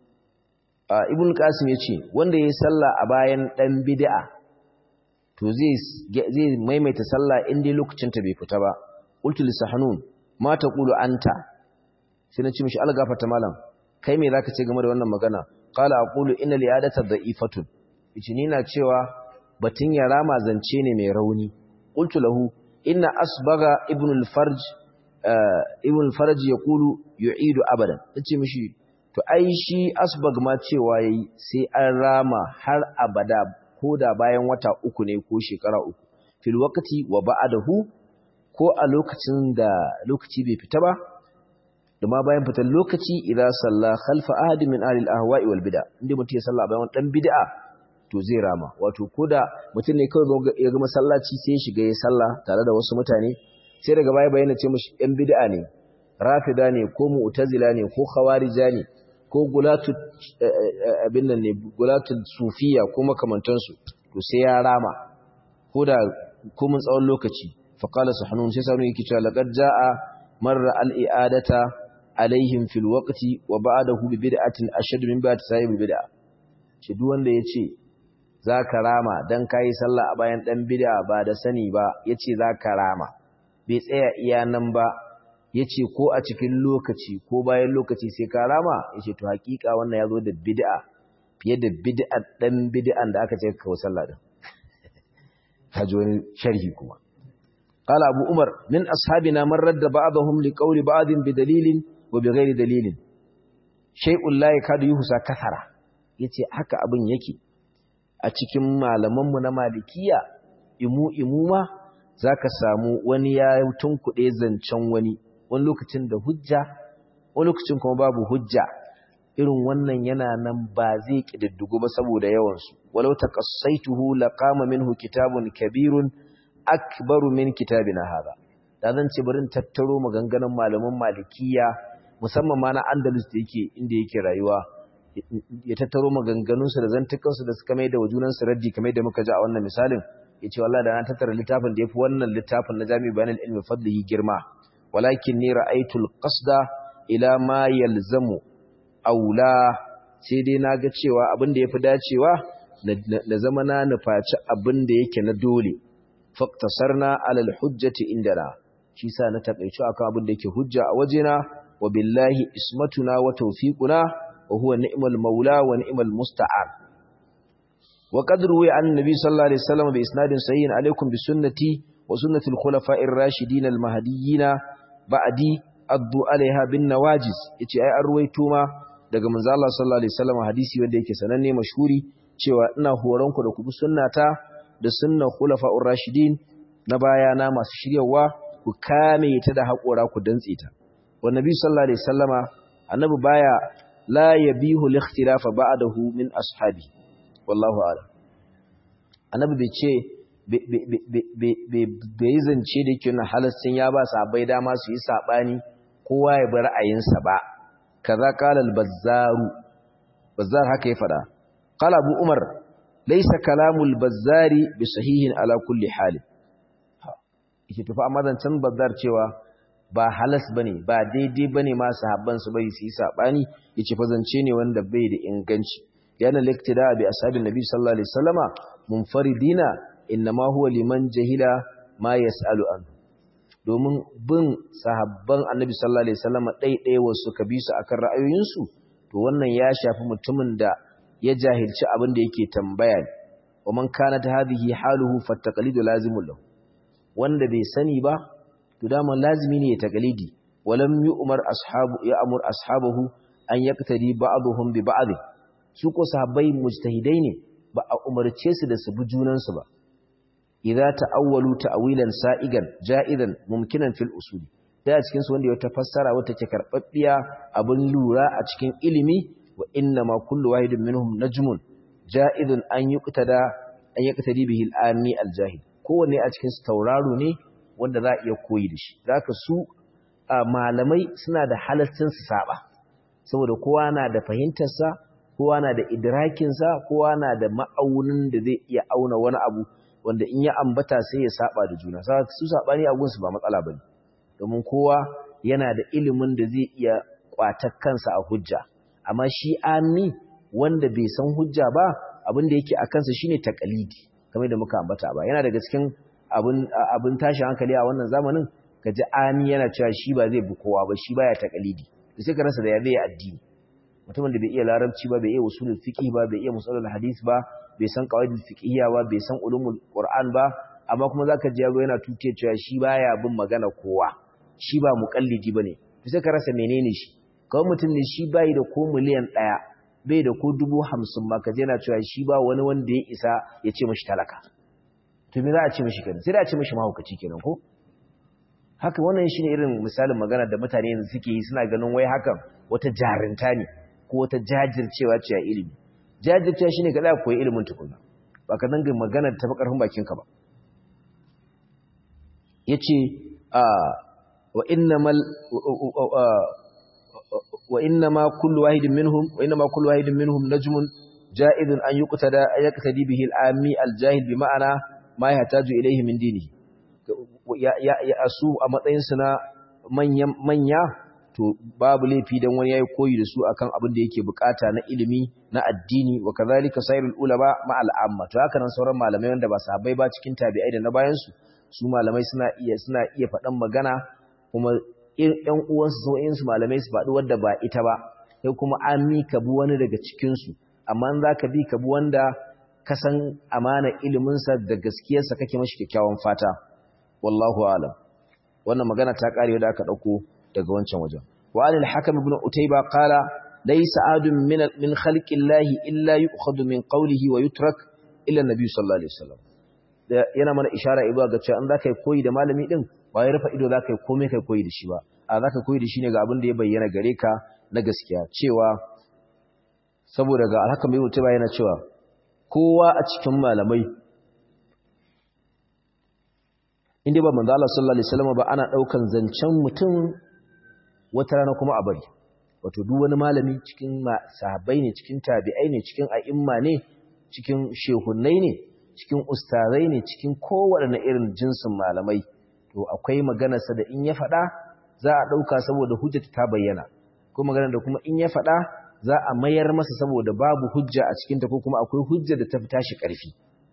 ibn qasim yace wanda yayi sallah a bayan dan bid'a to zai zai maimaita sallah inda lokacin ta bai fita ba qultu li sahnun ma taqulu anta sai na ce mishi algafata malam kai me zaka ce game da wannan magana qala aqulu inna li'adata dha'ifatun yace ni na cewa batun ya rama zance ne mai rauni qultu lahu inna asbaga ibn al-farj ibn al-farj yaqulu yu'idu abadan nace mishi to ai shi asbag ma cewa yayi sai an rama har abada ko da bayan wata uku ne ko shekara uku fil waqti wa ba'dahu ko a lokacin da lokaci bai fita ba da ma bayan fitar lokaci idan salla khalfa ahadin min ahli al-ahwa'i wal bid'a inda mutum ya salla bayan dan bid'a to zai rama wato koda mutum ne kawai ya ga masallaci sai ya shiga ya salla tare da wasu mutane sai daga baya bayyana ce mushi yan bid'a ne rafida ne ko mu'tazila ne ko khawarija ne ko gulatu abin nan ne gulatul sufiya ko makamantansu to sai ya rama ko da komin tsawon lokaci fa qala sahnun sai sahnun yake cewa laqad jaa marra al-i'adata alaihim fil waqti wa ba'dahu bi bid'atin ashad min ba'd sahib bid'a ce duk wanda yace zaka rama dan kai sallah a bayan dan bid'a ba da sani ba yace zaka rama bai tsaya iya nan ba yace ko a cikin lokaci ko bayan lokaci sai ka rama yace to hakika wannan yazo da bid'a fiye da bid'a dan bid'an da aka ce ka kawo sallah din kaji wani sharhi kuma qala abu umar min ashabina man radda ba'dahum li qawli ba'din bi dalilin wa bi ghairi dalilin shay'un la yakadu yuhsa kathara yace haka abin yake a cikin malaman mu na malikiya imu imu ma zaka samu wani ya tunkuɗe zancen wani wani lokacin da hujja wani lokacin kuma babu hujja irin wannan yana nan ba zai kididdigo ba saboda yawansu walau taqassaituhu laqama minhu kitabun kabirun akbaru min kitabina hada da zan ce barin tattaro maganganun malaman malikiya musamman ma na Andalus da yake inda yake rayuwa ya tattaro maganganun su da zantukan su da suka mai da wajunan su raddi kamar da muka ji a wannan misalin yace wallahi da na tattara littafin da yafi wannan littafin na Jami' Bayan al-Ilmi fadlihi girma walakin ni ra'aytu al-qasda ila ma yalzamu aula sai dai na ga cewa abin da ya fi dacewa na zama na nufaci abin da yake na dole faktasarna alal hujjati indana shi sa na takaici akan abin da yake hujja a wajena wa billahi ismatuna wa tawfiquna wa huwa ni'mal maula wa ni'mal musta'an wa qad ruwi an nabi sallallahu alaihi wasallam bi isnadin sahihin alaikum bi sunnati wa sunnati al-khulafa'ir rashidin al-mahdiyyin ba'di addu alaiha bin nawajiz yace ai an ruwaito ma daga manzo Allah sallallahu alaihi wasallam hadisi wanda yake sananne mashhuri cewa ina horon ku da ku bi sunnata da sunnar khulafa'ur rashidin na baya na masu shiryawa ku kame ta da hakora ku dantse ta wa nabi sallallahu alaihi wasallama annabi baya la yabihu al-ikhtilafa ba'dahu min ashabi wallahu a'lam annabi bai ce bai zance da yake na halastin ya ba sahabbai dama su yi sabani kowa ya bi ra'ayinsa ba kaza qala al-bazzaru bazzar haka ya fada qala abu umar laysa kalamul bazzari bi sahihin ala kulli hal yake tafi amma zancan bazzar cewa ba halas bane ba daidai bane ma sahabban su bai su yi sabani yace fa zance ne wanda bai da inganci yana liktida bi ashabin nabi sallallahu alaihi wasallama munfaridina innama huwa liman jahila ma yasalu anhu domin bin sahabban annabi sallallahu alaihi wasallam ɗaiɗai wasu ka bi su akan ra'ayoyinsu to wannan ya shafi mutumin da ya jahilci abin da yake tambaya ne wa man kana ta hadhihi haluhu fattaqalidu lazimul lahu wanda bai sani ba to dama lazimi ne ya taqalidi walam yu'mar ashabu ya amur ashabahu an yaqtadi ba'dhum bi ba'd su ko sahabbai mujtahidai ne ba a umarce su da su bi junansu ba idza ta'awwalu ta'wilan sa'igan ja'idan mumkinan fil usuli da cikin su wanda ya tafassara wata ke karbabbiya abin lura a cikin ilimi wa inna ma kullu wahidin minhum najmun ja'idun an yuqtada an yaqtadi bihi al-ami al-jahil kowanne a cikin su tauraro ne wanda za a iya koyi da shi zaka su malamai suna da halaccin su saba saboda kowa na da fahimtar sa kowa na da idrakin sa kowa na da ma'aunin da zai iya auna wani abu wanda in ya ambata sai ya saba da juna su sabani a gunsu ba matsala bane domin kowa yana da ilimin da zai iya kwatar kansa a hujja amma shi ami wanda bai san hujja ba abin da yake a kansa shine takalidi kamar da muka ambata ba yana daga cikin abin abin tashin hankali a wannan zamanin kaji ami yana cewa shi ba zai bi kowa ba shi baya takalidi to sai ka rasa da ya zai addini mutumin da bai iya larabci ba bai iya usulul fiqh ba bai iya musalul hadith ba bai san qawaidul fiqhiyya ba bai san ulumul qur'an ba amma kuma zaka ji yazo yana tuke cewa shi baya bin magana kowa shi ba muqallidi bane to sai ka rasa menene shi kawai mutum ne shi bai da ko miliyan 1 bai da ko 50 ma kaje yana cewa shi ba wani wanda ya isa ya ce mishi talaka to me za a ce mishi kenan sai da a ce mishi mahaukaci kenan ko haka wannan shine irin misalin magana da mutane yanzu suke yi suna ganin wai hakan wata jarinta ne ko wata jajircewa ce a ilimi jajircewa shine ka tsaya koyi ilimin tukuna ba ka danga magana ta fi karfin bakinka ba yace a wa innamal wa innama kullu wahidin minhum wa innama kullu wahidin minhum najmun ja'idun an yuqtada yaqtadi bihi al-ami al-jahil bi ma'ana ma yahtaju ilayhi min dinihi ya ya asu a matsayin su na manya manya to babu laifi dan wani yayi koyi da su akan abin da yake bukata na ilimi na addini wa kadhalika sayrul ulama ma al-amma to haka nan sauran malamai wanda ba sahabbai ba cikin tabi'ai da na bayan su su malamai suna iya suna iya faɗan magana kuma ƴan uwansu sau'in su malamai su faɗi wanda ba ita ba sai kuma an mika bi wani daga cikin su amma in zaka bi ka bi wanda ka san amana ilimin sa da gaskiyarsa kake mashi kyakkyawan fata wallahu a'lam wannan magana ta kare da aka dauko daga wancan wajen wa alil hakim ibn utayba qala laysa adun min min khalqillahi illa yu'khadhu min qawlihi wa yutrak illa nabi sallallahu alaihi wasallam yana mana ishara ibuwa ga cewa an zaka yi koyi da malami din ba ya rufa ido zaka yi komai kai koyi da shi ba a zaka koyi da shi ne ga abin da ya bayyana gare ka na gaskiya cewa saboda ga alhakan bai mutuba yana cewa kowa a cikin malamai inda ba manzo Allah sallallahu alaihi wasallam ba ana daukan zancen mutum wata rana kuma a bari wato duk wani malami cikin sahabbai ne cikin tabi'ai ne cikin a'imma ne cikin shehunnai ne cikin ustazai ne cikin kowaɗanne irin jinsin malamai to akwai maganarsa da in ya faɗa za a ɗauka saboda hujjata ta bayyana ko magana da kuma in ya faɗa za a mayar masa saboda babu hujja a cikinta ko kuma akwai hujja da ta fi tashi ƙarfi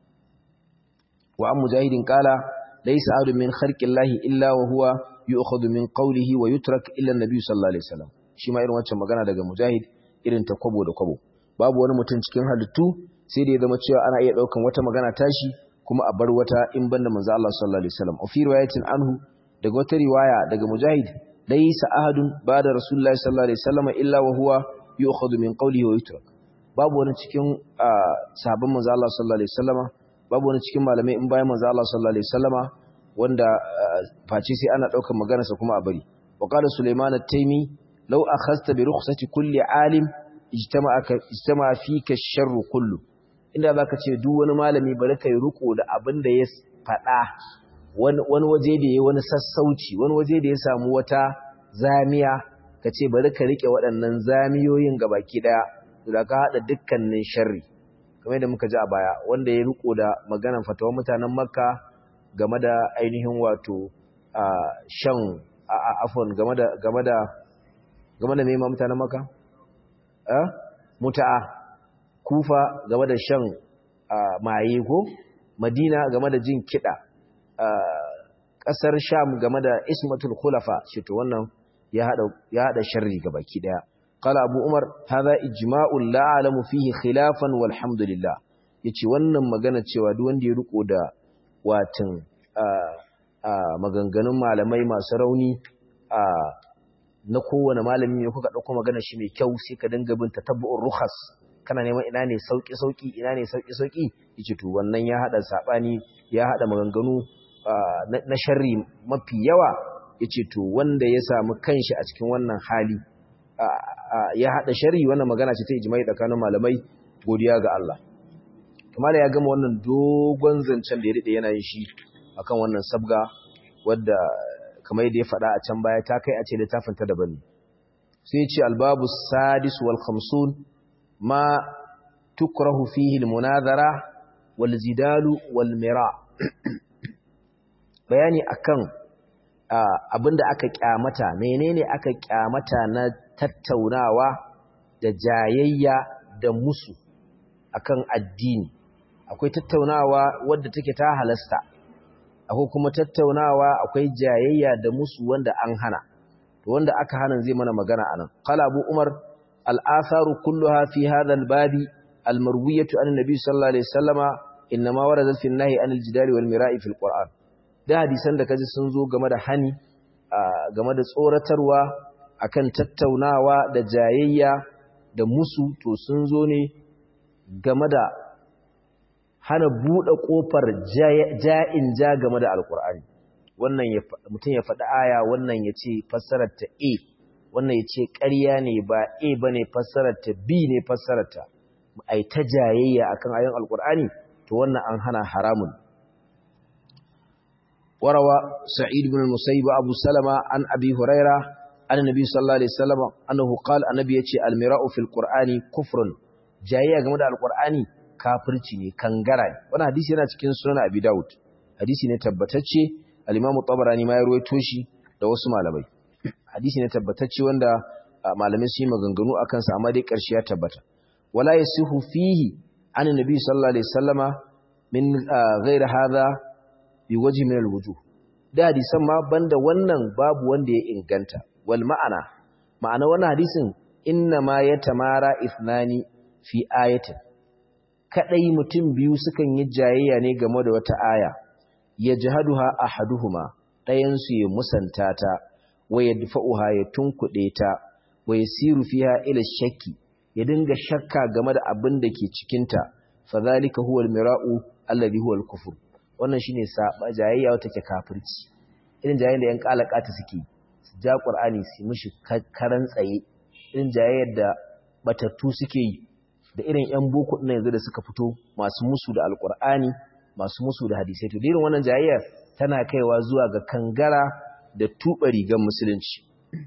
wa an mujahidin kala laysa adu min kharqillahi illa wa huwa yu'khadhu min qawlihi wa yutrak illa an-nabi sallallahu alaihi wasallam shi ma irin wancan magana daga mujahid irin ta kwabo da kwabo babu wani mutum cikin halittu sai da ya zama cewa ana iya daukan wata magana tashi kuma a bar wata in banda manzo Allah sallallahu alaihi wasallam fi riwayatin anhu daga wata riwaya daga mujahid laysa ahadun ba'da rasulullahi sallallahu alaihi wasallam illa wa huwa yu'khadhu min qawlihi wa yutrak babu wani cikin sahabban manzo Allah sallallahu alaihi wasallam babu wani cikin malamai in bayan manzo Allah sallallahu alaihi wasallam wanda face sai ana daukar maganarsa kuma a bari wa qala sulaiman at-taymi law akhadhta bi rukhsati kulli alim ijtama'a ijtama'a fika ash-sharru kullu inda za ka ce duk wani malami bari ka yi riko da abin da ya faɗa wani waje da ya wani sassauci wani waje da ya samu wata zamiya ka ce bari ka riƙe waɗannan zamiyoyin ga baki ɗaya da ka haɗa dukkanin sharri kamar yadda muka ji a baya wanda ya riko da maganar fatawar mutanen makka game da ainihin wato shan afon game da game da game da nema mutanen makka muta'a kufa game da shan maye ko madina game da jin kiɗa ƙasar sham game da ismatul khulafa shi to wannan ya haɗa sharri ga baki ɗaya qala abu umar hadha ijma'un la alamu fihi khilafan walhamdulillah yace wannan magana cewa duk wanda ya riko da watin maganganun malamai masu rauni na kowane malami ne kuka ɗauko magana shi mai kyau sai ka dinga bin tatabbu'ur rukhas kana neman ina ne sauki sauki ina ne sauki sauki yace to wannan ya hada sabani ya hada maganganu na sharri mafi yawa yace to wanda ya samu kanshi a cikin wannan hali ya hada sharri wannan magana ce ta ijma'i tsakanin malamai godiya ga Allah kuma ya gama wannan dogon zancen da ya rike yana yin shi akan wannan sabga wadda kamar yadda ya faɗa a can baya ta kai a ce littafin ta daban sai ya ce albabu sadis wal khamsun ما تكره فيه المناظرة والزدال والمراء bayani akan abinda aka kyamata menene aka kyamata na tattaunawa da jayayya da musu akan addini akwai tattaunawa wadda take ta halasta akwai kuma tattaunawa akwai jayayya da musu wanda an hana to wanda aka hana zai mana magana anan qala abu umar الآثار كلها في هذا الباب المروية عن النبي صلى الله عليه وسلم إنما وردت في النهي عن الجدال والمراء في القرآن da hadisan da kaji sun zo game da hani game da tsoratarwa akan tattaunawa da jayayya da musu to sun zo ne game da hana buɗe ƙofar ja'in ja game da alƙur'ani wannan mutum ya faɗi aya wannan ya ce fassarar ta a wannan ya ce ƙarya ne ba A ba ne fassararta B ne fassararta a yi ta jayayya a kan ayon alƙur'ani to wannan an hana haramun warawa sa'id bin musayyib abu salama an abi huraira an nabi sallallahu alaihi wasallam annahu qala annabi yace almira'u fil qur'ani kufrun jayayya game da alqur'ani kafirci ne kangara ne wannan hadisi yana cikin sunan abi daud hadisi ne tabbatacce al-imam tabarani ma ya ruwaito shi da wasu malamai hadisi ne tabbatacce wanda malamai su yi maganganu akan sa amma dai karshe ya tabbata wala yasihu fihi an nabi sallallahu alaihi wasallama min ghairi hadha bi wajhi min al-wujuh da hadisan ma banda wannan babu wanda ya inganta wal ma'ana ma'ana wannan hadisin inna ma yatamara ithnani fi ayatin kadai mutum biyu sukan yi jayayya ne game da wata aya yajhaduha ahaduhuma dayan su ya musanta ta wa yadfa'uha ya tunkude ta wa yasiru fiha ila shakki ya dinga shakka game da abin da ke cikin ta fadhalika huwa al-mira'u alladhi huwa al-kufr wannan shine saba jayayya wata ke kafirci irin jayayya da yan kalakata suke su ja qur'ani su mishi karan tsaye irin jayayyar da batattu suke yi da irin yan boko din yanzu da suka fito masu musu da alqur'ani masu musu da hadisai to irin wannan jayayya tana kaiwa zuwa ga kangara da tuba rigan musulunci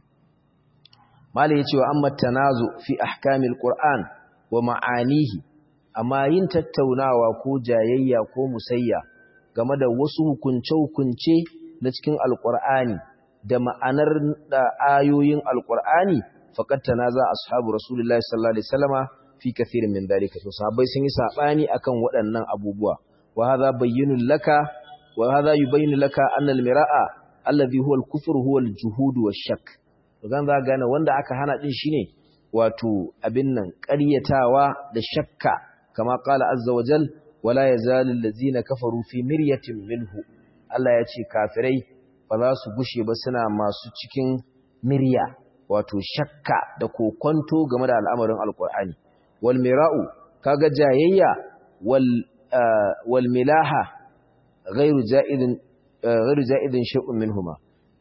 malai yace wa amma tanazu fi ahkamil qur'an wa ma'anihi amma yin tattaunawa ko jayayya ko musayya game da wasu hukunce-hukunce na cikin alƙur'ani da ma'anar da ayoyin alƙur'ani faƙad tanaza ashabu rasulullahi sallallahu alaihi wasallama fi kathirin min dalika to sahabbai sun yi sabani akan waɗannan abubuwa wa hadha bayyinun laka wa hadha yubayyinu laka anna al-mira'a alladhi huwa al-kufru huwa al-juhud wash-shakk to gan za gane wanda aka hana din shine wato abin nan ƙaryatawa da shakka kama qala azza wa jal wala yazalu allazina kafaru fi miryatin minhu Allah ya ce kafirai ba za su gushe ba suna masu cikin mirya wato shakka da kokonto game da al'amarin alqur'ani wal mira'u kaga jayayya wal wal milaha ghairu ja'idin ghairu ja'idin shay'un minhuma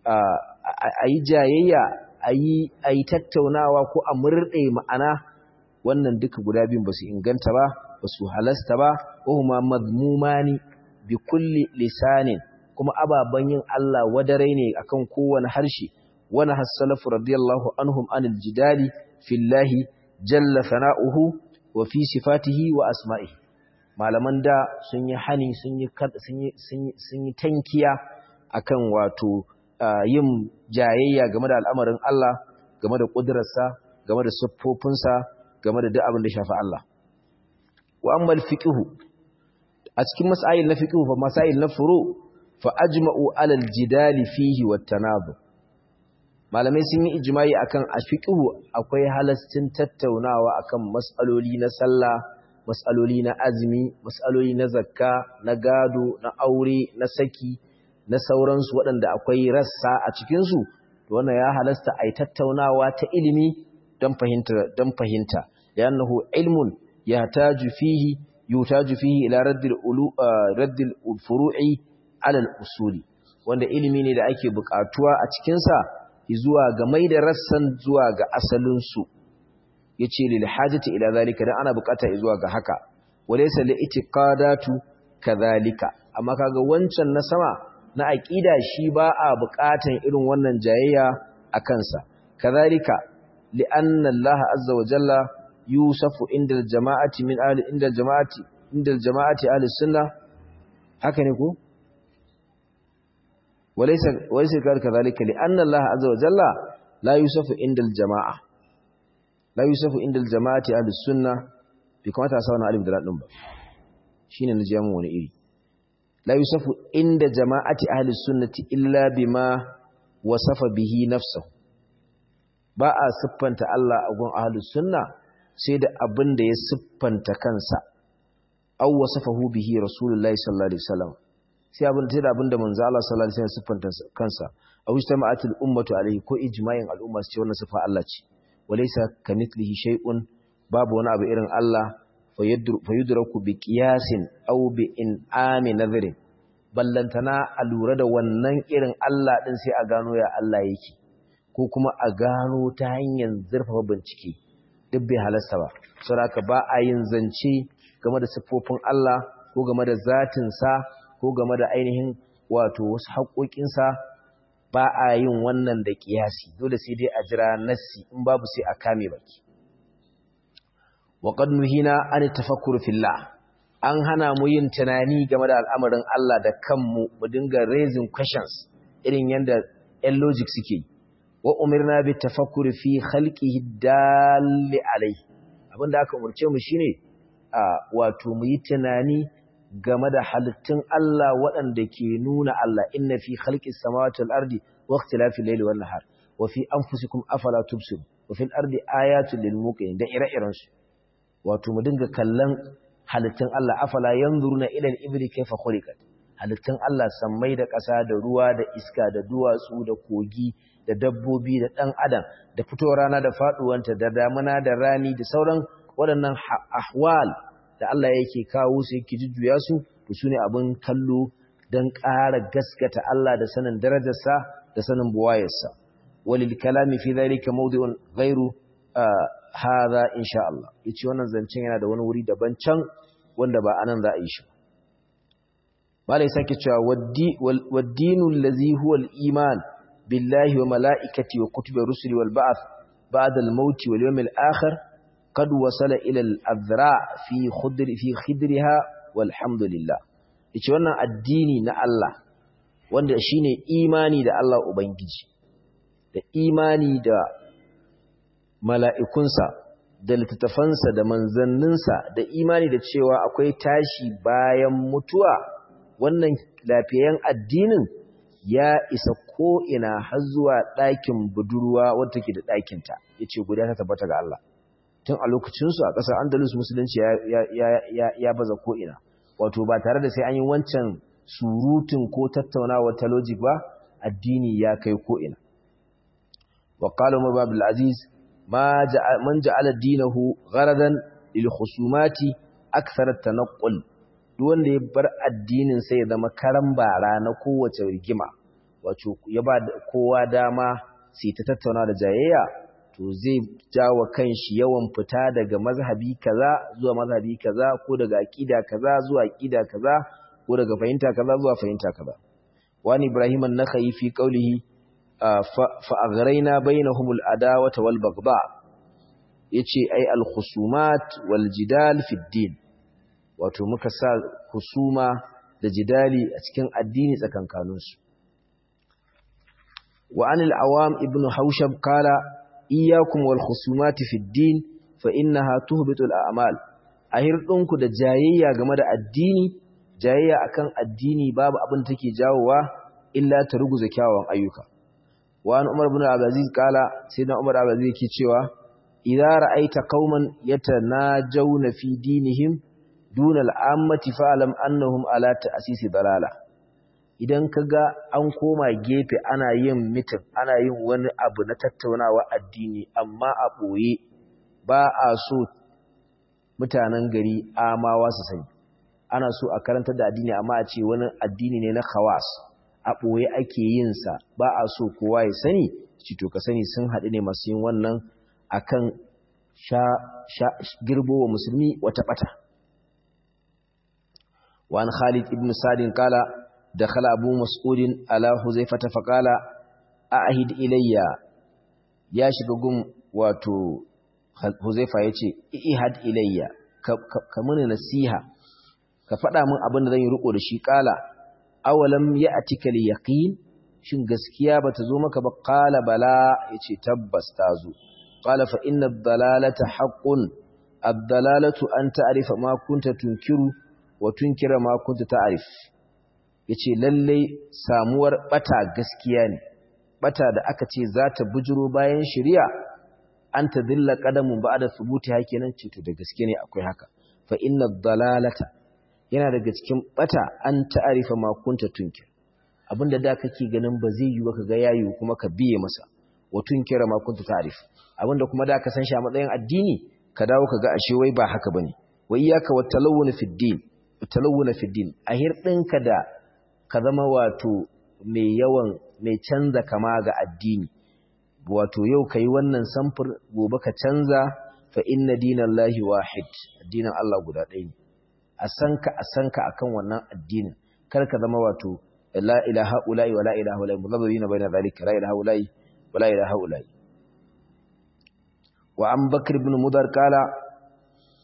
ayi jayayya ayi ayi tattaunawa ko a murde ma'ana wannan duka guda biyun basu inganta ba basu halasta ba wahuma madmumani bi kulli lisanin kuma ababan yin Allah wadare ne akan kowane harshe wani hassalafu radiyallahu anhum anil jidali fillahi jalla sana'uhu wa fi sifatihi wa asma'ihi malaman da sun yi hani sun yi sun yi tankiya akan wato yin jayayya game da al'amarin Allah game da ƙudurarsa game da siffofinsa game da duk abin da shafi Allah wa ammal fiqhu a cikin masail na fiqhu fa masail na furu fa ajma'u alal jidali fihi wat tanadhu malamai sun yi ijma'i akan a fiqhu akwai halastin tattaunawa akan mas'aloli na sallah mas'aloli na azumi mas'aloli na zakka na gado na aure na saki na sauransu waɗanda akwai rassa a cikinsu to wannan ya halasta a yi tattaunawa ta ilimi don fahimta don fahimta li'annahu ilmun yahtaju fihi yutaju fihi ila raddil ulu raddil furu'i ala al-usuli wanda ilimi ne da ake buƙatuwa a cikin sa zuwa ga mai da rassan zuwa ga asalin su yace lil hajati ila zalika dan ana buƙata zuwa ga haka walaysa li itiqadatu kadhalika amma kaga wancan na sama na aqida shi ba a buƙatan irin wannan jayayya a kansa kadhalika li anna Allah azza wa jalla yusafu inda jama'ati min ahli inda jama'ati inda jama'ati ahli sunna haka ne ko walaysa walaysa kadhalika li anna Allah azza wa jalla la yusafu inda jama'a la yusafu inda jama'ati ahli sunna bi kamata sa wannan alif da ladin ba shine na jamu wani iri la yusafu inda jama'ati ahli sunnati illa bima wasafa bihi nafsuhu ba a siffanta Allah a gun ahli sunna sai da abin da ya siffanta kansa aw wasafahu bihi rasulullahi sallallahu alaihi wasallam sai abin da abin da manzo Allah sallallahu alaihi wasallam siffanta kansa aw ijtama'atul ummatu alaihi ko ijma'in al'umma su ce wannan sifa Allah ce walaysa kamithlihi shay'un babu wani abu irin Allah fayudraku bi qiyasin aw bi in'ami nadhrin ballantana a lura da wannan irin Allah din sai a gano ya Allah yake ko kuma a gano ta hanyar zurfafa bincike duk bai halasta ba saboda ba a yin zance game da siffofin Allah ko game da zatinsa ko game da ainihin wato wasu haƙoƙinsa ba a yin wannan da ƙiyasi dole sai dai a jira nassi in babu sai a kame baki wa qad nuhina an tafakkur fillah an hana mu yin tunani game da al'amarin Allah da kanmu mu dinga raising questions irin yanda ɗan logic suke yi wa umirna bi tafakkuri fi khalqihi dalli alai abinda aka umurce mu shine a wato mu yi tunani game da halittun Allah waɗanda ke nuna Allah inna fi khalqis samawati wal ardi wa ikhtilafil layli wan nahar wa fi anfusikum afala tubsirun wa fil ardi ayatun lil muqinin da ire-iren su wato mu dinga kallon halittun Allah afala yanzuruna ila al-ibli kayfa khuliqat halittun Allah sammai da ƙasa da ruwa da iska da duwatsu da kogi da dabbobi da ɗan adam da fitowar rana da faɗuwanta da damuna da rani da sauran waɗannan ahwal da Allah yake kawo su yake jujjuya su to su ne abin kallo don ƙara gaskata Allah da sanin darajarsa da sanin buwayarsa walil kalami fi dhalika mawdi'un ghairu hadha insha Allah yace wannan zancen yana da wani wuri daban can wanda ba anan za a yi shi malai sake cewa waddinu allazi huwa al-iman billahi wa mala'ikati wa kutubi rusuli wal ba'th ba'da al-maut wal yawm al-akhir qad wasala ila al-adra fi khudri fi khidriha walhamdulillah yace wannan addini na Allah wanda shine imani da Allah ubangiji da imani da mala'ikunsa da littattafansa da manzanninsa da imani da cewa akwai tashi bayan mutuwa wannan lafiyan addinin ya isa ko'ina har zuwa ɗakin budurwa wadda ke da ɗakinta ya ce guda ta tabbata ga Allah tun a lokacinsu a ƙasar andalus musulunci ya baza ko'ina wato ba tare da sai an yi wancan surutun ko tattaunawa ta logic ba addini ya kai ko'ina wa ƙala umar babu al'aziz man ja'ala dinahu gharadan lil khusumati akthar at-tanaqqul duk wanda ya bar addinin sai ya zama karan bara na kowace rigima wato ya ba kowa dama sai ta tattauna da jayayya to zai jawo kanshi yawan fita daga mazhabi kaza zuwa mazhabi kaza ko daga aqida kaza zuwa aqida kaza ko daga fahimta kaza zuwa fahimta kaza wani ibrahim an-nakhai fi qawlihi fa aghraina bainahumul adawata wal baghdha yace ai al-khusumat wal jidal fi din wato muka sa husuma da jidali a cikin addini tsakankaninsu wa anil awam ibnu haushab kala iyyakum wal khusumati fid din fa innaha tuhbitul a'mal ahirdinku da jayayya game da addini jayayya akan addini babu abin take jawowa illa ta ruguza kyawawan ayyuka wa an umar ibn al-aziz kala sayyidina umar al-aziz yake cewa idza ra'aita qauman yatanajawna fi dinihim duna al'ammati fa'alam annahum ala ta'asisi dalala idan kaga an koma gefe ana yin mitin ana yin wani abu na tattaunawa addini amma a ɓoye ba a so mutanen gari amawa su sani ana so a karanta da addini amma a ce wani addini ne na khawas a ɓoye ake yin sa ba a so kowa ya sani cito ka sani sun haɗu ne masu yin wannan akan sha, sha girbo wa musulmi wata ɓata وعن خالد ابن سعد قال دخل أبو مسعود على حذيفة فقال أعهد إلي يا شغغم واتو حذيفة يتي إعهد إلي كمن نسيها كفدا من abin da zan yi riko da shi kala awalam ya'tika al-yaqin shin gaskiya bata zo maka ba qala bala yace tabbas ta zo qala fa inna ad-dalalata haqqun ad-dalalatu an ta'rifa ma kunta tunkiru wa tunkira ma kunta ta'rif yace lalle samuwar bata gaskiya ne bata da aka ce za ta bujuro bayan shari'a an ta dilla qadamun ba'da thubuti hakenan ce to da gaske ne akwai haka fa inna dalalata yana daga cikin bata an ta'rifa ma kunta tunkir abinda da kake ganin ba zai yi ba ka ga yayi kuma ka biye masa wa tunkira ma kunta ta'rif abinda kuma da ka san shi a matsayin addini ka dawo ka ga ashe wai ba haka bane wa iyyaka wat talawun fi din talawuna fi din a hirɗinka da ka zama wato mai yawan mai canza kama ga addini wato yau kai wannan samfur gobe ka canza fa inna dinallahi wahid addinin Allah guda ɗaya ne a sanka a sanka akan wannan addinin kar ka zama wato la ilaha ula'i wa la ilaha ula'i mudhabbina baina zalika la ilaha ula'i wa la ilaha ula'i wa an bakr ibn mudar kala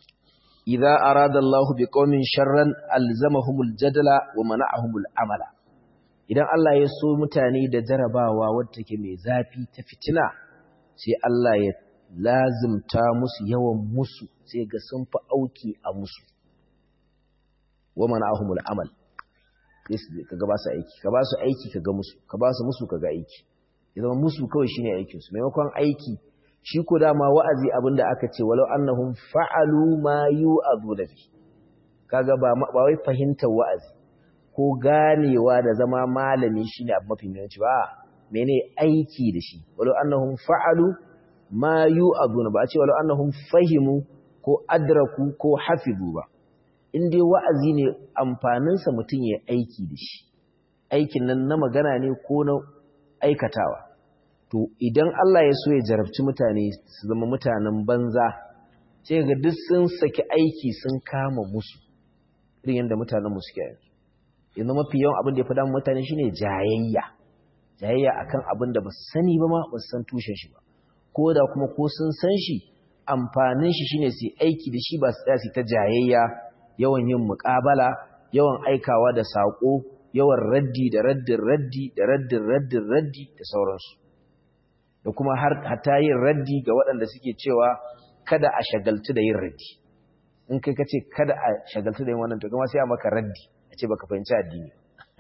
idza arada Allahu biqaumin sharran alzamahumul jadala wa mana'ahumul amala idan Allah ya so mutane da jarabawa wadda take mai zafi ta fitina sai Allah ya lazimta musu yawan musu sai ga sun fi auki a musu wa mana'ahumul amal ka ga ba su aiki ka ba su aiki ka ga musu ka ba su musu ka ga aiki ya zama musu kawai shine aikin su maimakon aiki shi ko dama wa'azi abinda aka ce walau annahum fa'alu ma yu'adhu da fi kaga ba ba wai fahimtar wa'azi ko ganewa da zama malami shine abu mafi muhimmanci ba mene aiki da shi walau annahum fa'alu ma yu'adhu ba a ce walau annahum fahimu ko adraku ko hafizu ba in dai wa'azi ne amfaninsa mutum ya aiki da shi aikin nan na magana ne ko na aikatawa to idan Allah ya so ya jarabci mutane su zama mutanen banza sai ga duk sun saki aiki sun kama musu irin yadda mutanen mu suke yanzu yanzu mafi yawan abin da ya faɗa mutane shine jayayya jayayya akan abin da ba su sani ba ma ba su san tushen shi ba ko da kuma ko sun san shi amfanin shi shine su aiki da shi ba su tsaya su ta jayayya yawan yin muƙabala yawan aikawa da saƙo yawan raddi da raddin raddi da raddin raddin raddi da sauransu da kuma har hata yin raddi ga waɗanda suke cewa kada a shagaltu da yin raddi in kai ka ce kada a shagaltu da yin wannan to kuma sai a maka raddi a ce baka fahimci addini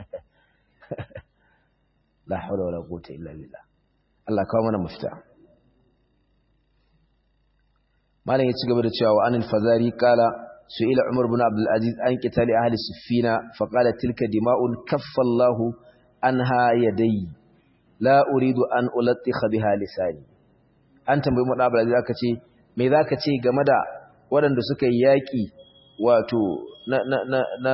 la hawla wala quwwata illa billah Allah kawo mana mafita malam ya ci gaba da cewa wa anil fazari qala سئل عمر بن عبد العزيز عن قتال أهل السفينة فقال تلك دماء كف الله عنها يدي لا أريد أن ألطخ بها لساني أنت بن عبد العزيز aka ce me zaka ce game da waɗanda suka yi yaƙi wato na na na na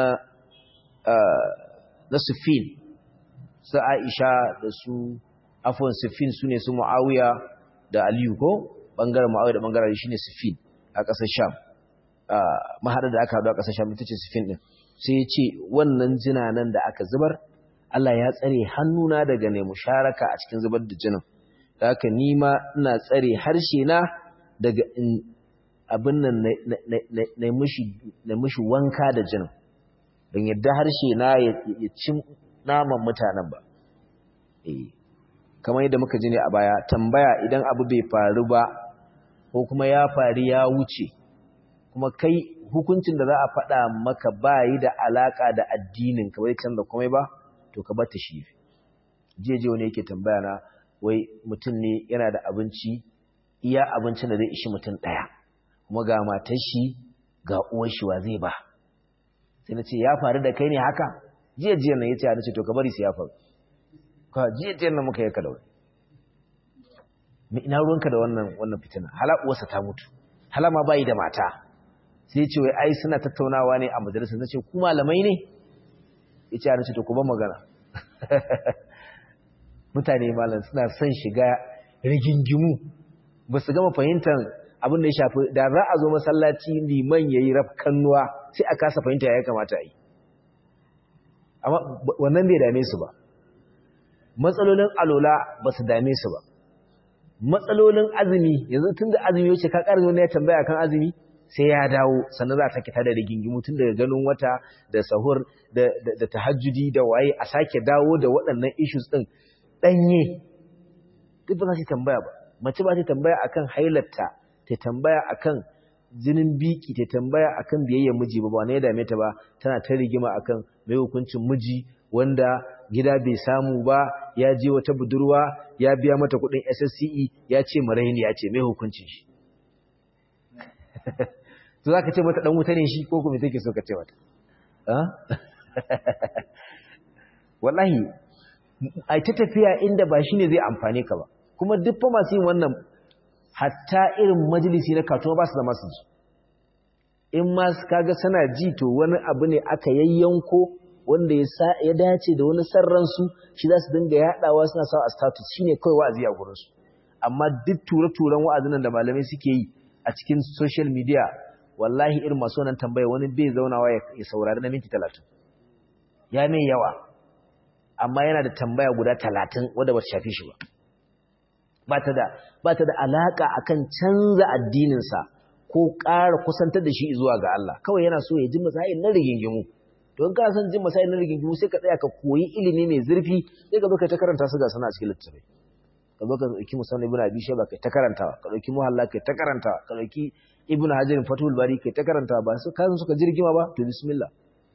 na Sufin su Aisha da su afwan Sufin sune su Muawiya da Aliyu ko bangaren Muawiya da bangaren shine Sufin a ƙasar Sham mahaɗar da aka haɗu a ƙasar sham ita ce sifin ɗin sai ya ce wannan jinanan da aka zubar Allah ya tsare hannuna daga ne musharaka a cikin zubar da jinin da haka ni ma ina tsare harshe na daga in abin nan na mushi wanka da jinin don yadda harshe na ya ci naman mutanen ba kamar yadda muka ji ne a baya tambaya idan abu bai faru ba ko kuma ya faru ya wuce kuma kai hukuncin da za a faɗa maka ba yi da alaƙa da addinin ka bai canza komai ba to ka bata shi jeje wani yake tambaya na wai mutum ne yana da abinci iya abincin da zai ishi mutum ɗaya kuma ga matar shi ga uwar shi wa zai ba sai na ce ya faru da kai ne haka jiya jiya nan ya ce ce to ka bari su ya faru ka jiya jiya nan muka yi ka da wani ina ruwanka da wannan wannan fitina hala uwarsa ta mutu hala ma bayi da mata sai ce wai ai suna tattaunawa ne a majalisa nace ku malamai ne yace ana ce to ku ban magana mutane malam suna son shiga rigingimu ba su gama fahimtar abin da ya shafi da za a zo masallaci liman yayi rafkannuwa sai a kasa fahimta ya kamata a yi amma wannan bai dame su ba matsalolin alola ba su dame su ba matsalolin azumi yanzu tun da azumi yace ka ƙarfi wani ya tambaya kan azumi sai ya dawo sannan za ta kita da rigingimu tun daga ganin wata da sahur da tahajjudi da waye a sake dawo da waɗannan issues ɗin ɗanye duk ba za ta tambaya ba mace ba ta tambaya akan hailarta ta tambaya akan jinin biki ta tambaya akan biyayya miji ba ba ne ya dame ta ba tana ta rigima akan mai hukuncin miji wanda gida bai samu ba ya je wata budurwa ya biya mata kuɗin SSCE ya ce maraini ya ce mai hukuncin shi to za ka ce mata ɗan wuta ne shi ko kuma take so ka ce mata wallahi a ta tafiya inda ba shi ne zai amfane ka ba kuma duk fa masu yin wannan hatta irin majalisi na katuwa ba su zama su ji in ma kaga sana ji to wani abu ne aka yayyanko wanda ya dace da wani sarransu shi za su dinga yaɗawa suna sa a status shine kawai wa'azi a gurinsu amma duk ture-turen wa'azin da malamai suke yi a cikin social media wallahi irin masu wannan tambaya wani bai zaunawa ya saurari na minti talatin ya mai yawa amma yana da tambaya guda talatin wadda ba ta shafi shi ba ba ta da alaƙa akan canza addininsa ko ƙara kusantar da shi zuwa ga Allah kawai yana so ya ji masail na rigingimu don ka san jin masail na rigingimu sai ka tsaya ka koyi ilimi mai zurfi sai ka zo ka ta karanta su ga sana a cikin littattafai ka zo ka dauki musamman ibnu abi shayba kai ta karantawa ka dauki muhalla kai ta karantawa ka dauki ibnu hajar fatul bari kai ta karantawa ba su kan suka jirgima ba to bismillah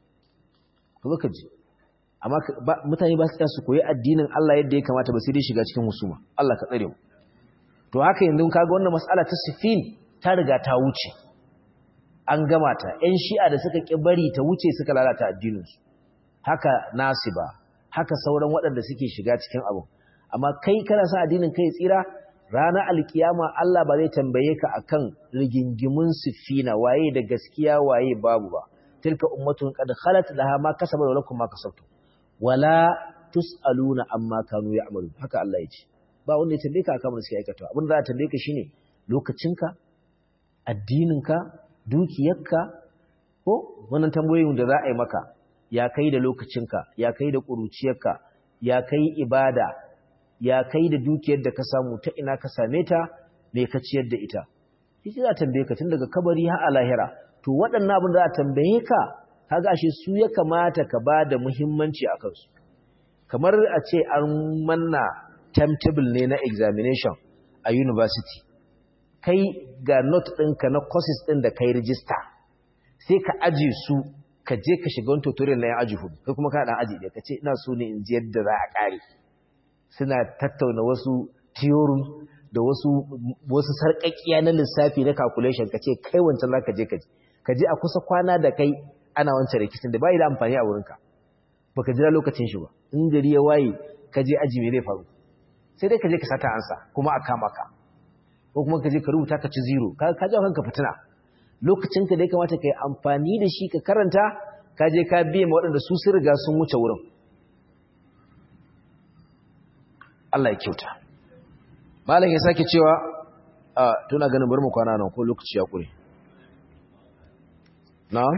ka zo ka ji amma mutane ba su tsaya su koyi addinin Allah yadda ya kamata ba sai dai shiga cikin husuma Allah ka tsare mu to haka yanzu kaga wannan mas'ala ta sifin ta riga ta wuce an gama ta ƴan shi'a da suka ki bari ta wuce suka lalata addinin su haka nasiba haka sauran waɗanda suke shiga cikin abu amma kai kana sa addinin kai tsira ranar alkiyama Allah ba zai tambaye ka akan rigingimun sifina waye da gaskiya waye babu ba tilka ummatun qad khalat laha ma kasabat wa lakum ma kasabtum wala tusaluna amma kanu ya'malun haka Allah ya ce ba wanda ya tambaye ka akan abin da suke aikata abin da za a tambaye ka shine lokacinka addininka dukiyarka ko wannan tambayoyin da za a yi maka ya kai da lokacinka ya kai da ƙuruciyarka ya kai ibada ya kai da dukiyar da ka samu ta ina ka same ta me ka ciyar da ita shi za a tambaye ka tun daga kabari har a lahira to waɗannan abin da za a tambaye ka kaga ashe su ya kamata ka ba da muhimmanci a kansu kamar a ce an manna timetable ne na examination a university kai ga note ɗinka na courses ɗin da kai rijista sai ka aji su ka je ka shiga wani tutorial na yan aji hudu kai kuma ka ɗan aji ɗaya ka ce ina so ne in ji yadda za a ƙare suna tattauna wasu theory da wasu wasu sarƙaƙiya na lissafi na calculation ka ce kai wancan za ka je ka ji ka je a kusa kwana da kai ana wancan rikicin da bai da amfani a wurinka baka jira lokacin shi ba in gari ya waye ka je aji me zai faru sai dai ka je ka sata ansa kuma a kama ka ko kuma ka je ka rubuta ka ci zero ka ka jawo kanka fitina lokacin ka da ya kamata ka yi amfani da shi ka karanta ka je ka biye ma waɗanda su sun riga sun wuce wurin Allah ya kyauta malam ya sake cewa a tuna ganin bari mu kwana nan ko lokaci ya kure na'am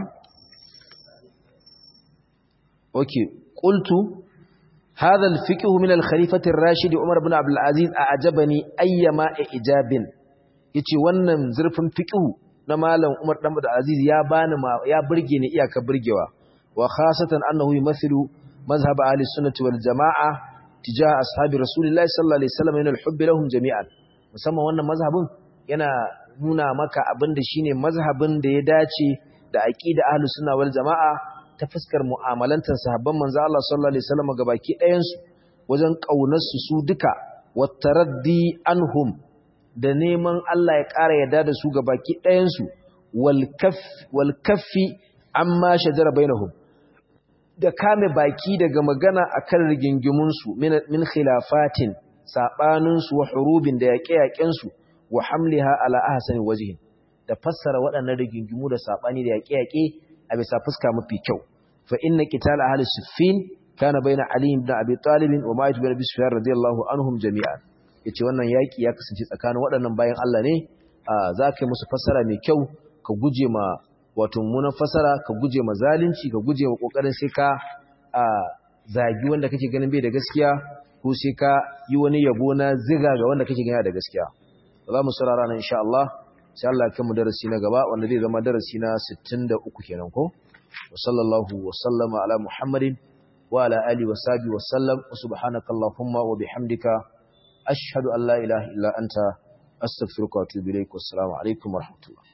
okay qultu هذا الفقه من الخليفة الراشد عمر بن عبد العزيز أعجبني أيما إعجاب yace wannan zurfin fiqhu na malam Umar dan Abdul Aziz ya bani ya burge ni iyaka burgewa wa khasatan annahu yumathilu mazhab ahli sunnati wal jamaa tijah ashabi rasulillahi sallallahu alaihi wasallam min al-hubb lahum jami'an musamman wannan mazhabin yana nuna maka abinda shine mazhabin da ya dace da aqida ahli sunna wal jamaa ta fuskar mu'amalantar sahabban manzo Allah sallallahu alaihi wasallam gabaki ɗayan su wajen kaunar su su duka wattaraddi anhum da neman Allah ya ƙara yarda da su gabaki ɗayan su wal kaff wal kaffi amma shajara bainahum da kame baki daga magana akan rigingimun su min min khilafatin sabanin su wa hurubin da yaƙe-yaƙen su wa hamliha ala ahsani wajhin da fassara waɗannan rigingimu da sabani da yaƙe-yaƙe a bisa fuska mafi kyau fa inna qital ahli siffin kana baina ali ibn abi talib wa ma'id ibn abi sufyan radiyallahu anhum jami'an yace wannan yaki ya kasance tsakanin waɗannan bayan Allah ne za ka yi musu fassara mai kyau ka guje ma wato munan fassara ka guje ma zalunci ka guje ma kokarin sai ka zagi wanda kake ganin bai da gaskiya ko sai ka yi wani yabo na ziga ga wanda kake ganin da gaskiya za mu saurara nan insha Allah sai Allah ya mu darasi na gaba wanda zai zama darasi na 63 kenan ko wa sallallahu wa sallama ala muhammadin wa ala alihi wa sahbihi wa sallam wa subhanaka allahumma wa bihamdika ashhadu an la ilaha illa anta astaghfiruka wa atubu ilaik wa assalamu alaikum wa rahmatullah